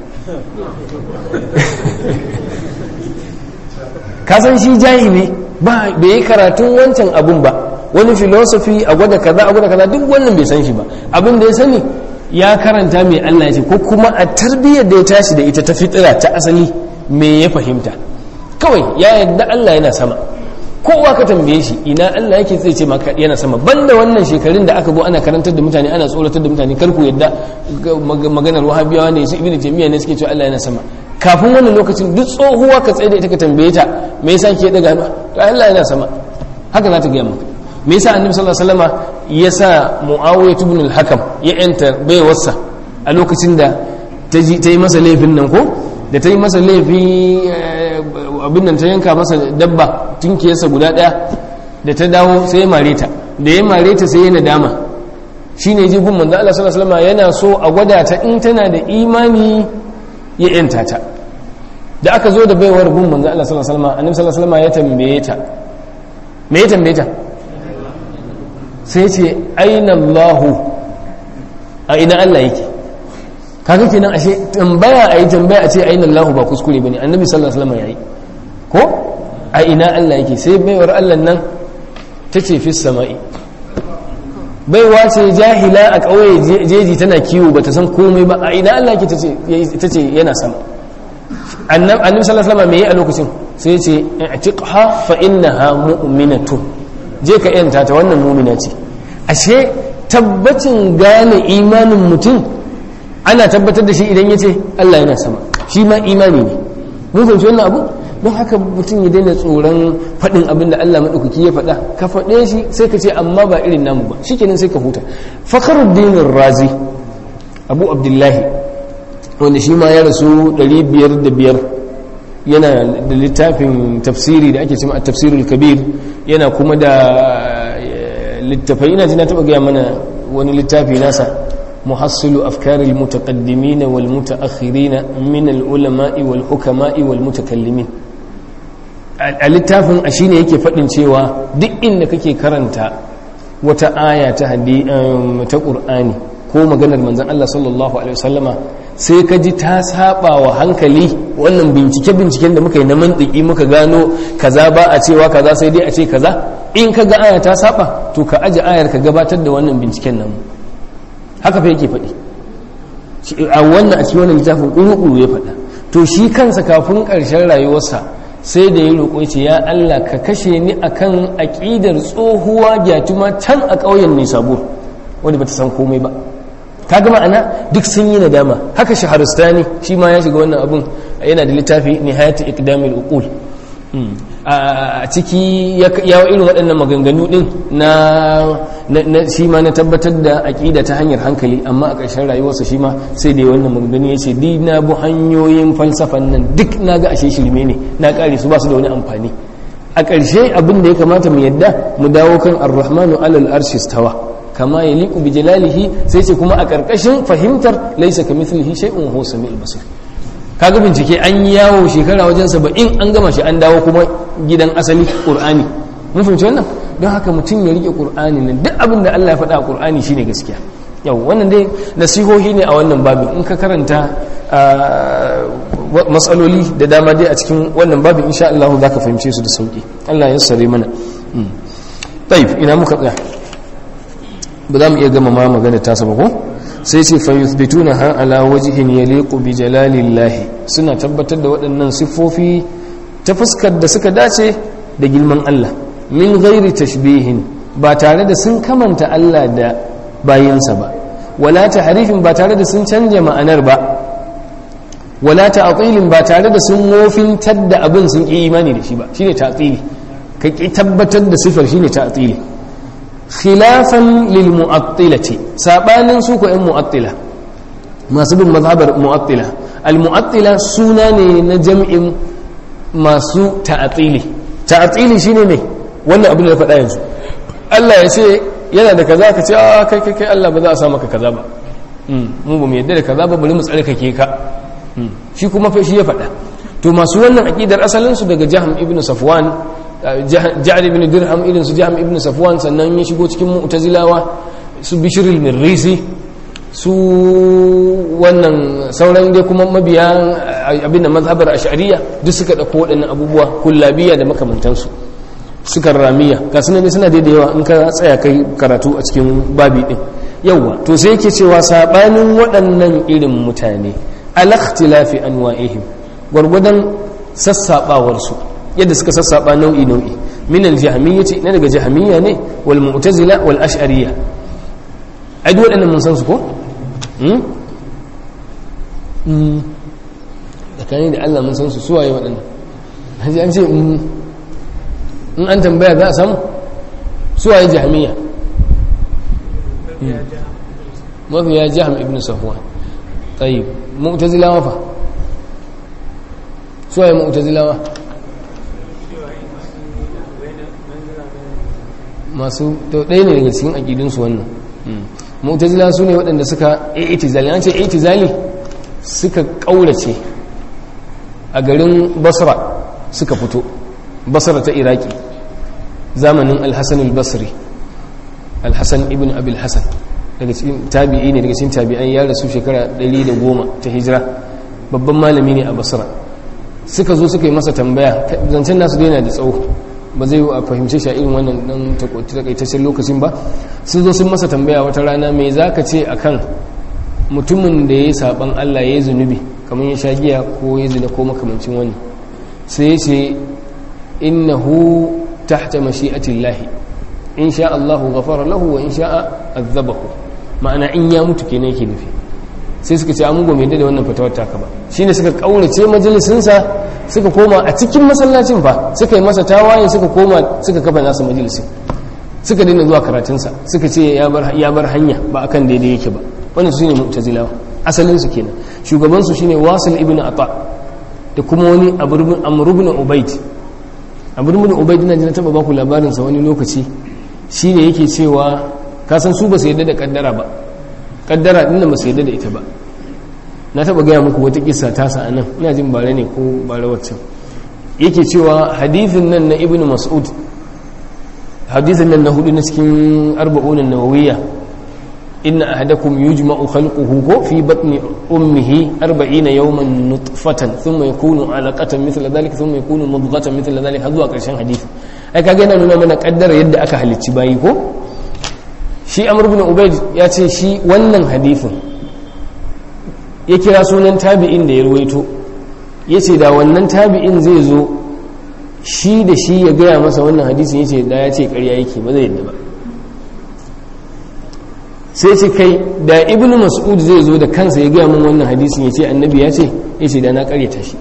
kasan shi jahili ba bai yi karatun wancan abun ba wani filosofi a gwada kaza a gwada kaza duk wannan bai san shi ba abin da ya sani ya karanta mai Allah ya ce ko kuma a tarbiyyar da ya tashi da ita ta fitira ta asali me ya fahimta kawai ya yadda Allah yana sama kowa ka tambaye shi ina Allah yake zai ce maka yana sama banda wannan shekarun da aka zo ana karantar da mutane ana tsoratar da mutane kar ku yadda maganar wahabiyawa ne su ibnu jami'a ne suke cewa Allah yana sama kafin wannan lokacin duk tsohuwa ka tsaye da ita ka tambaye ta me yasa ke daga hannu to Allah yana sama haka za ta gaya maka me yasa annabi sallallahu alaihi wasallama ya sa muawiya ibn al-hakam ya enta baiwarsa a lokacin da ta yi masa laifin nan ko da ta yi masa laifi abin nan ta yanka masa dabba tunkiyarsa guda daya da ta dawo sai ya mare ta da ya mare ta sai ya nadama shine ji gun manzo Allah sallallahu alaihi wasallama yana so a gwada ta in tana da imani ya yanta ta da aka zo da baiwar gun manzo Allah sallallahu alaihi wasallama annabi sallallahu alaihi wasallama ya tambaye ta me ya tambaye ta sai ce aina Allahu a ina Allah yake kaga kenan ashe tambaya ayi tambaya a ce aina Allahu ba kuskure bane annabi sallallahu alaihi wasallam yayi ko a a ina Allah yake sai baiwar Allah nan ta ce fi sama'i baiwa ce jahila a ƙauye jeji tana kiwo ba ta san komai ba a ina Allah yake ta ce yana sama annabi sallallahu alaihi wasallam me yi a lokacin sai ce i'tiqha fa innaha mu'minatun je ka yanta ta wannan mu'mina ce ashe tabbacin gane imanin mutum ana tabbatar da shi idan yace Allah yana sama shi ma imani ne mun fahimci wannan abu don haka mutum ya daina tsoron faɗin abin da Allah maɗaukaki ya faɗa ka faɗe shi sai ka ce amma ba irin namu ba shikenan sai ka huta fakhruddin razi abu abdullahi wanda shi ma ya rasu 505 yana da littafin tafsiri da ake cima a tafsirul kabir yana kuma da littafai ina ji na taɓa gaya mana wani littafi nasa muhassilu afkaril mutaqaddimina wal mutaakhirina min al ulama'i wal hukama'i wal mutakallimin a littafin a shine yake faɗin cewa duk inda kake karanta wata aya ta hadi ta qur'ani ko maganar manzon Allah sallallahu alaihi wasallama sai ka ji ta saba wa hankali wannan bincike binciken da muka yi na mantiki muka gano kaza ba a cewa kaza sai dai a ce kaza in ka ga aya ta saba to ka aje ayar ka gabatar da wannan binciken nan haka fa yake faɗi a wannan a cikin wannan littafin ƙuruƙuru ya faɗa to shi kansa kafin ƙarshen rayuwarsa sai da ya roƙo ce ya Allah ka kashe ni akan aƙidar tsohuwa gyatuma can a ƙauyen ne sabo wanda bata san komai ba ka gama ana duk sun yi nadama haka shaharustani shi ma ya shiga wannan abun yana da littafi nihayatu iqdamil uqul a ciki ya irin waɗannan maganganu ɗin na shi ma na tabbatar da aƙida ta hanyar hankali amma a ƙarshen rayuwarsa shi ma sai da wannan maganganu ya ce di na bu hanyoyin falsafan nan duk na ga ashe shirme ne na ƙare su ba su da wani amfani a ƙarshe abin da ya kamata mu yadda mu dawo kan ar-rahmanu alal arshi stawa kama ya liku bi jalalihi sai ce kuma a ƙarƙashin fahimtar laisa ka mithlihi shay'un huwa samiul basir kaga bincike an yi yawo shekara wajen saba'in an gama shi an dawo kuma gidan asali qur'ani mun fahimci wannan don haka mutum ya rike qur'ani nan duk abin da Allah ya faɗa a qur'ani shine gaskiya yau wannan dai nasihohi ne a wannan babin in ka karanta matsaloli da dama dai a cikin wannan babin insha Allah za ka fahimce su da sauki Allah ya sare mana taif ina muka tsaya ba za mu iya gama ma magana ta saba ko sai ce fa yuthbituna ha ala wajhin yaliqu bi jalalillahi suna tabbatar da waɗannan siffofi ta fuskar da suka dace da girman Allah min ghairi tashbihin ba tare da sun kamanta Allah da bayinsa ba wala tahrifin ba tare da sun canja ma'anar ba wala ta'tilin ba tare da sun wofintar da abin sun ki imani da shi ba shine ta'tili ka ki tabbatar da sifar shine ta'tili khilafan lil mu'attilati sabanin su ko ɗan mu'attila masu bin mazhabar mu'attila al mu'attila suna ne na jam'in masu ta'atili ta'atili shine ne wannan abin da faɗa yanzu Allah ya ce yana da kaza ka ce a kai kai kai Allah ba za a sa maka kaza ba mu ba mu yadda da kaza ba bari mu tsarkake ka shi kuma fa shi ya faɗa to masu wannan aqidar asalin su daga Jahm ibn Safwan Ja'ad ibn Dirham irin su Jahm ibn Safwan sannan ya shigo cikin Mu'tazilawa su Bishr al-Mirrisi su wannan sauran dai kuma mabiya abin da mazhabar ash'ariyya duk suka dauko waɗannan abubuwa kullabiya da makamantansu suka ramiya ga sunan suna da yawa in ka tsaya kai karatu a cikin babi din yawa to sai yake cewa sabanin waɗannan irin mutane al-ikhtilafi anwa'ihim gwargwadon sassabawar su yadda suka sassaba nau'i nau'i min al-jahmiyyah na daga jahmiyya ne wal mu'tazila wal ash'ariyya ai duk waɗannan mun san su ko tsakani da Allah mun san su suwaye waɗannan haji an ce in an tambaya za a samu suwaye jahamiya mafi ya jaham ibn safwan tsayi mu'tazilawa fa suwaye mu'tazilawa masu ɗaya ne daga cikin aƙidinsu wannan mu'tazila su ne waɗanda suka itizali an ce itizali suka ƙaurace a garin basra suka fito basra ta iraki zamanin alhassan al-basri alhassan ibn abil hassan daga cikin tabi'i ne daga cikin tabi'an ya rasu shekara 110 ta hijira babban malami ne a basra suka zo suka yi masa tambaya zancen nasu daina da tsawo ba zai a fahimce shi a irin wannan dan takaitaccen lokacin ba sun zo sun masa tambaya wata rana me za ka ce akan mutumin da ya yi saban Allah ya yi zunubi kamar ya sha giya ko ya zina ko makamancin wani sai ya ce innahu tahta mashi'atillahi in sha Allahu ghafara lahu wa in sha'a azabahu ma'ana in ya mutu kenan yake nufi sai suka ce amugo mai da wannan fatawar taka ba shine suka kaurace majalisinsa suka koma a cikin masallacin fa suka yi masa tawaye suka koma suka kafa nasa majalisin suka daina zuwa karatunsa suka ce ya bar hanya ba akan daidai yake ba wannan shine mu'tazilawa asalin su kenan shugaban su shine wasil ibn ata da kuma wani amr ibn ubayd amr ibn ubayd na jina taba baku labarin sa wani lokaci shine yake cewa ka san su ba su yadda da kaddara ba kaddara din ba su yadda da ita ba na taba gaya muku wata kissa ta sa anan ina jin bare ne ko bare wacce yake cewa hadithin nan na ibn mas'ud hadithin nan na hudu na cikin arba'un an-nawawiyya inna ahadakum yujma'u khalquhu ko fi batni ummihi 40 yawman nutfatan thumma yakunu 'alaqatan mithla dhalika thumma yakunu mudghatan mithla dhalika zuwa karshen hadisi ai kage yana nuna mana kaddara yadda aka halicci bayi ko shi amr ibn ubayd ya ce shi wannan hadisin ya kira sunan tabi'in da ya ruwaito yace da wannan tabi'in zai zo shi da shi ya gaya masa wannan hadisin yace da ya ce ƙarya yake ba zai yadda ba sai ce kai da ibnu mas'ud zai zo da kansa ya gaya min wannan hadisin ya ce annabi ya ce ya ce da na karyata shi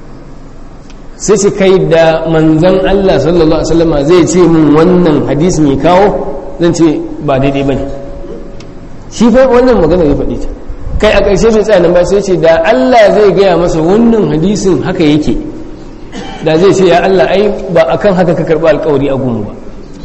sai ce kai da manzan Allah sallallahu alaihi wasallama zai ce min wannan hadisin ya kawo zan ce ba daidai bane shi fa wannan magana ya faɗi ta kai a ƙarshe bai tsaya nan ba sai ce da Allah zai gaya masa wannan hadisin haka yake da zai ce ya Allah ai ba akan haka ka karɓi alƙawari a gumu ba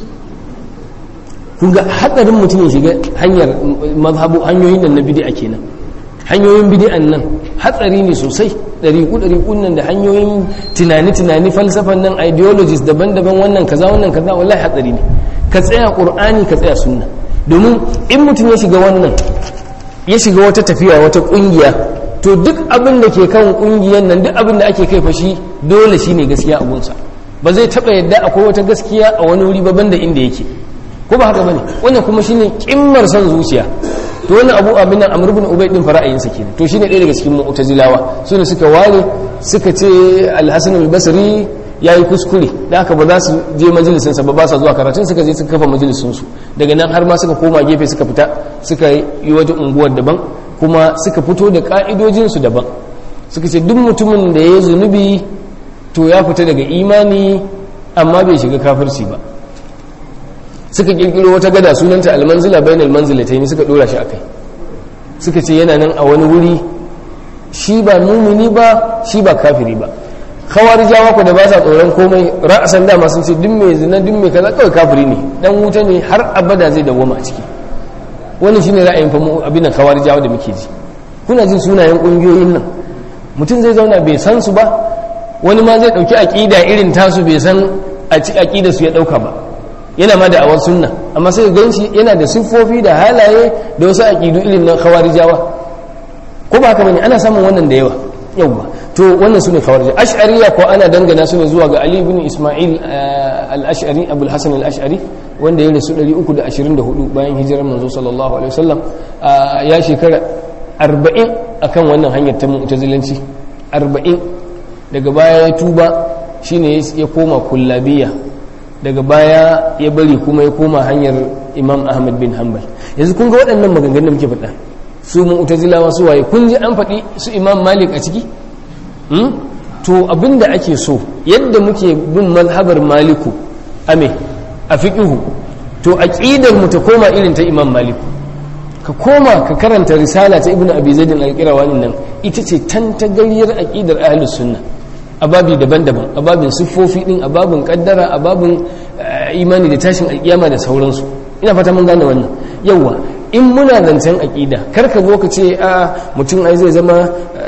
kun ga hatsarin mutum ya shiga hanyar mazhabu hanyoyin nan na bid'a kenan hanyoyin bid'an nan hatsari ne sosai ɗariƙu ɗariƙun nan da hanyoyin tunani tunani falsafan nan ideologies daban-daban wannan kaza wannan kaza wallahi hatsari ne ka tsaya qur'ani ka tsaya sunna domin in mutum ya shiga wannan ya shiga wata tafiya wata ƙungiya to duk abin da ke kan ƙungiyar nan duk abin da ake kai fashi dole shine gaskiya a gunsa ba zai taɓa yadda akwai wata gaskiya a wani wuri babban da inda yake ko ba haka bane wannan kuma shine kimmar son zuciya to wannan abu abin nan amr ibn ubay din fara'ayin sa kenan to shine ɗaya daga cikin mu'tazilawa su ne suka ware suka ce al-hasan al-basri yayi kuskure da haka ba za su je majalisin sa ba ba sa zuwa karatun suka je suka kafa majalisin su daga nan har ma suka koma gefe suka fita suka yi wata unguwar daban kuma suka fito da ka'idojin su daban suka ce duk mutumin da ya zunubi to ya fita daga imani amma bai shiga kafirci ba suka kirkiro wata gada sunanta almanzila bainal manzilatayn suka dora shi akai suka ce yana nan a wani wuri shi ba mumini ba shi ba kafiri ba khawarijawa ku da ba sa tsoron komai ra'asan dama sun ce duk mai zina duk mai kaza kawai kafiri ne dan wuta ne har abada zai dawwama a ciki wannan shine ra'ayin fa abin khawarijawa da muke ji kuna jin sunayen kungiyoyin nan mutum zai zauna bai san su ba wani ma zai dauki aqida irin tasu bai san a ci aqida su ya dauka ba yana ma da awar sunna amma sai gan shi yana da siffofi da halaye da wasu aƙidu irin na khawarijawa ko ba haka bane ana samun wannan da yawa yawa to wannan sune khawarij ash'ariya ko ana dangana su ne zuwa ga ali ibn isma'il al-ash'ari abul hasan al-ash'ari wanda ya rasu 324 bayan hijirar manzo sallallahu alaihi wasallam ya shekara 40 akan wannan hanyar ta mu'tazilanci 40 daga baya ya tuba shine ya koma kullabiyya daga baya ya bari kuma ya koma hanyar imam ahmad bin hanbal yanzu kun ga waɗannan maganganun da muke faɗa su mu'tazilawa su waye kun ji an faɗi su imam malik a ciki to abinda ake so yadda muke bin mazhabar maliku ame a fiqhu to aqidar mu ta koma irin ta imam maliku ka koma ka karanta risala ta ibnu abi zaid al-qirawani nan ita ce tantagariyar aqidar ahlus sunna ababi daban-daban ababin siffofi din ababin kaddara ababin imani da tashin alkiyama da sauransu ina fata mun gane wannan yawa in muna zancen aqida kar ka zo ka ce a mutum ai zai zama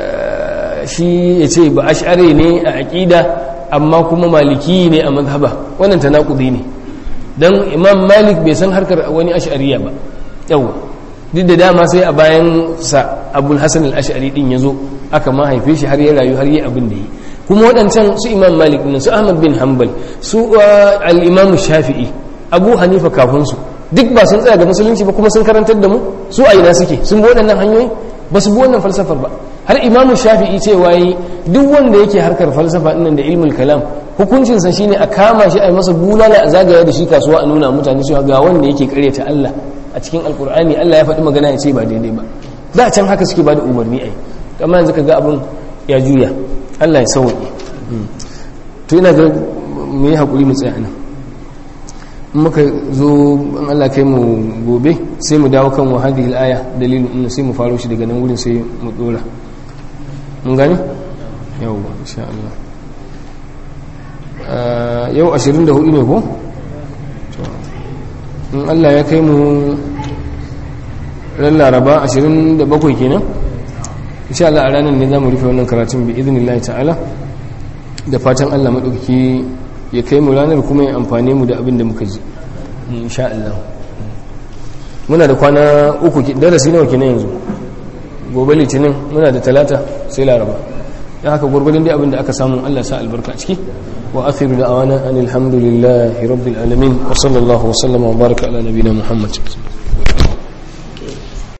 shi ya ce ba ash'ari ne a aqida amma kuma maliki ne a mazhaba wannan tanakudi ne dan imam malik bai san harkar wani ash'ariya ba yawa duk da dama sai a bayan sa abul hasan al-ash'ari din yazo aka ma haife shi har ya rayu har yi abin da yi kuma waɗancan su imam malik ɗin su ahmad bin hanbal su al-imam shafi'i abu hanifa kafin su duk ba sun tsaya ga musulunci ba kuma sun karantar da mu su a ina suke sun bi waɗannan hanyoyi ba su bi wannan falsafar ba har imamu shafi'i cewa yi duk wanda yake harkar falsafa ɗin da ilmul kalam hukuncinsa shine a kama shi a yi masa bulala a zagaya da shi kasuwa a nuna mutane cewa ga wanda yake karyata Allah a cikin alkur'ani Allah ya faɗi magana ya ce ba daidai ba da can haka suke ba da umarni ai amma yanzu ka ga abin ya juya Allah ya sauke to ina ga mu yi hakuri mu tsaya nan in muka zo in Allah kai mu gobe sai mu dawo kan wahadihil aya dalilin inna sai mu faro shi daga nan wurin sai mu dora mun gani yawwa insha Allah yau 24 ne ko in Allah ya kai mu ran laraba 27 kenan insha Allah a ranar ne za mu rufe wannan karatun bi idinillahi ta'ala da fatan Allah maɗauki ya kai mu ranar kuma ya amfane mu da abin da muka ji insha Allah muna da kwana uku darasi nawa kenan yanzu gobe litinin muna da talata sai laraba ya haka gwargwadon dai abin da aka samu Allah sa albarka a ciki wa akhiru da awana anil hamdulillahi rabbil alamin wa sallallahu wa sallama wa baraka ala nabina muhammad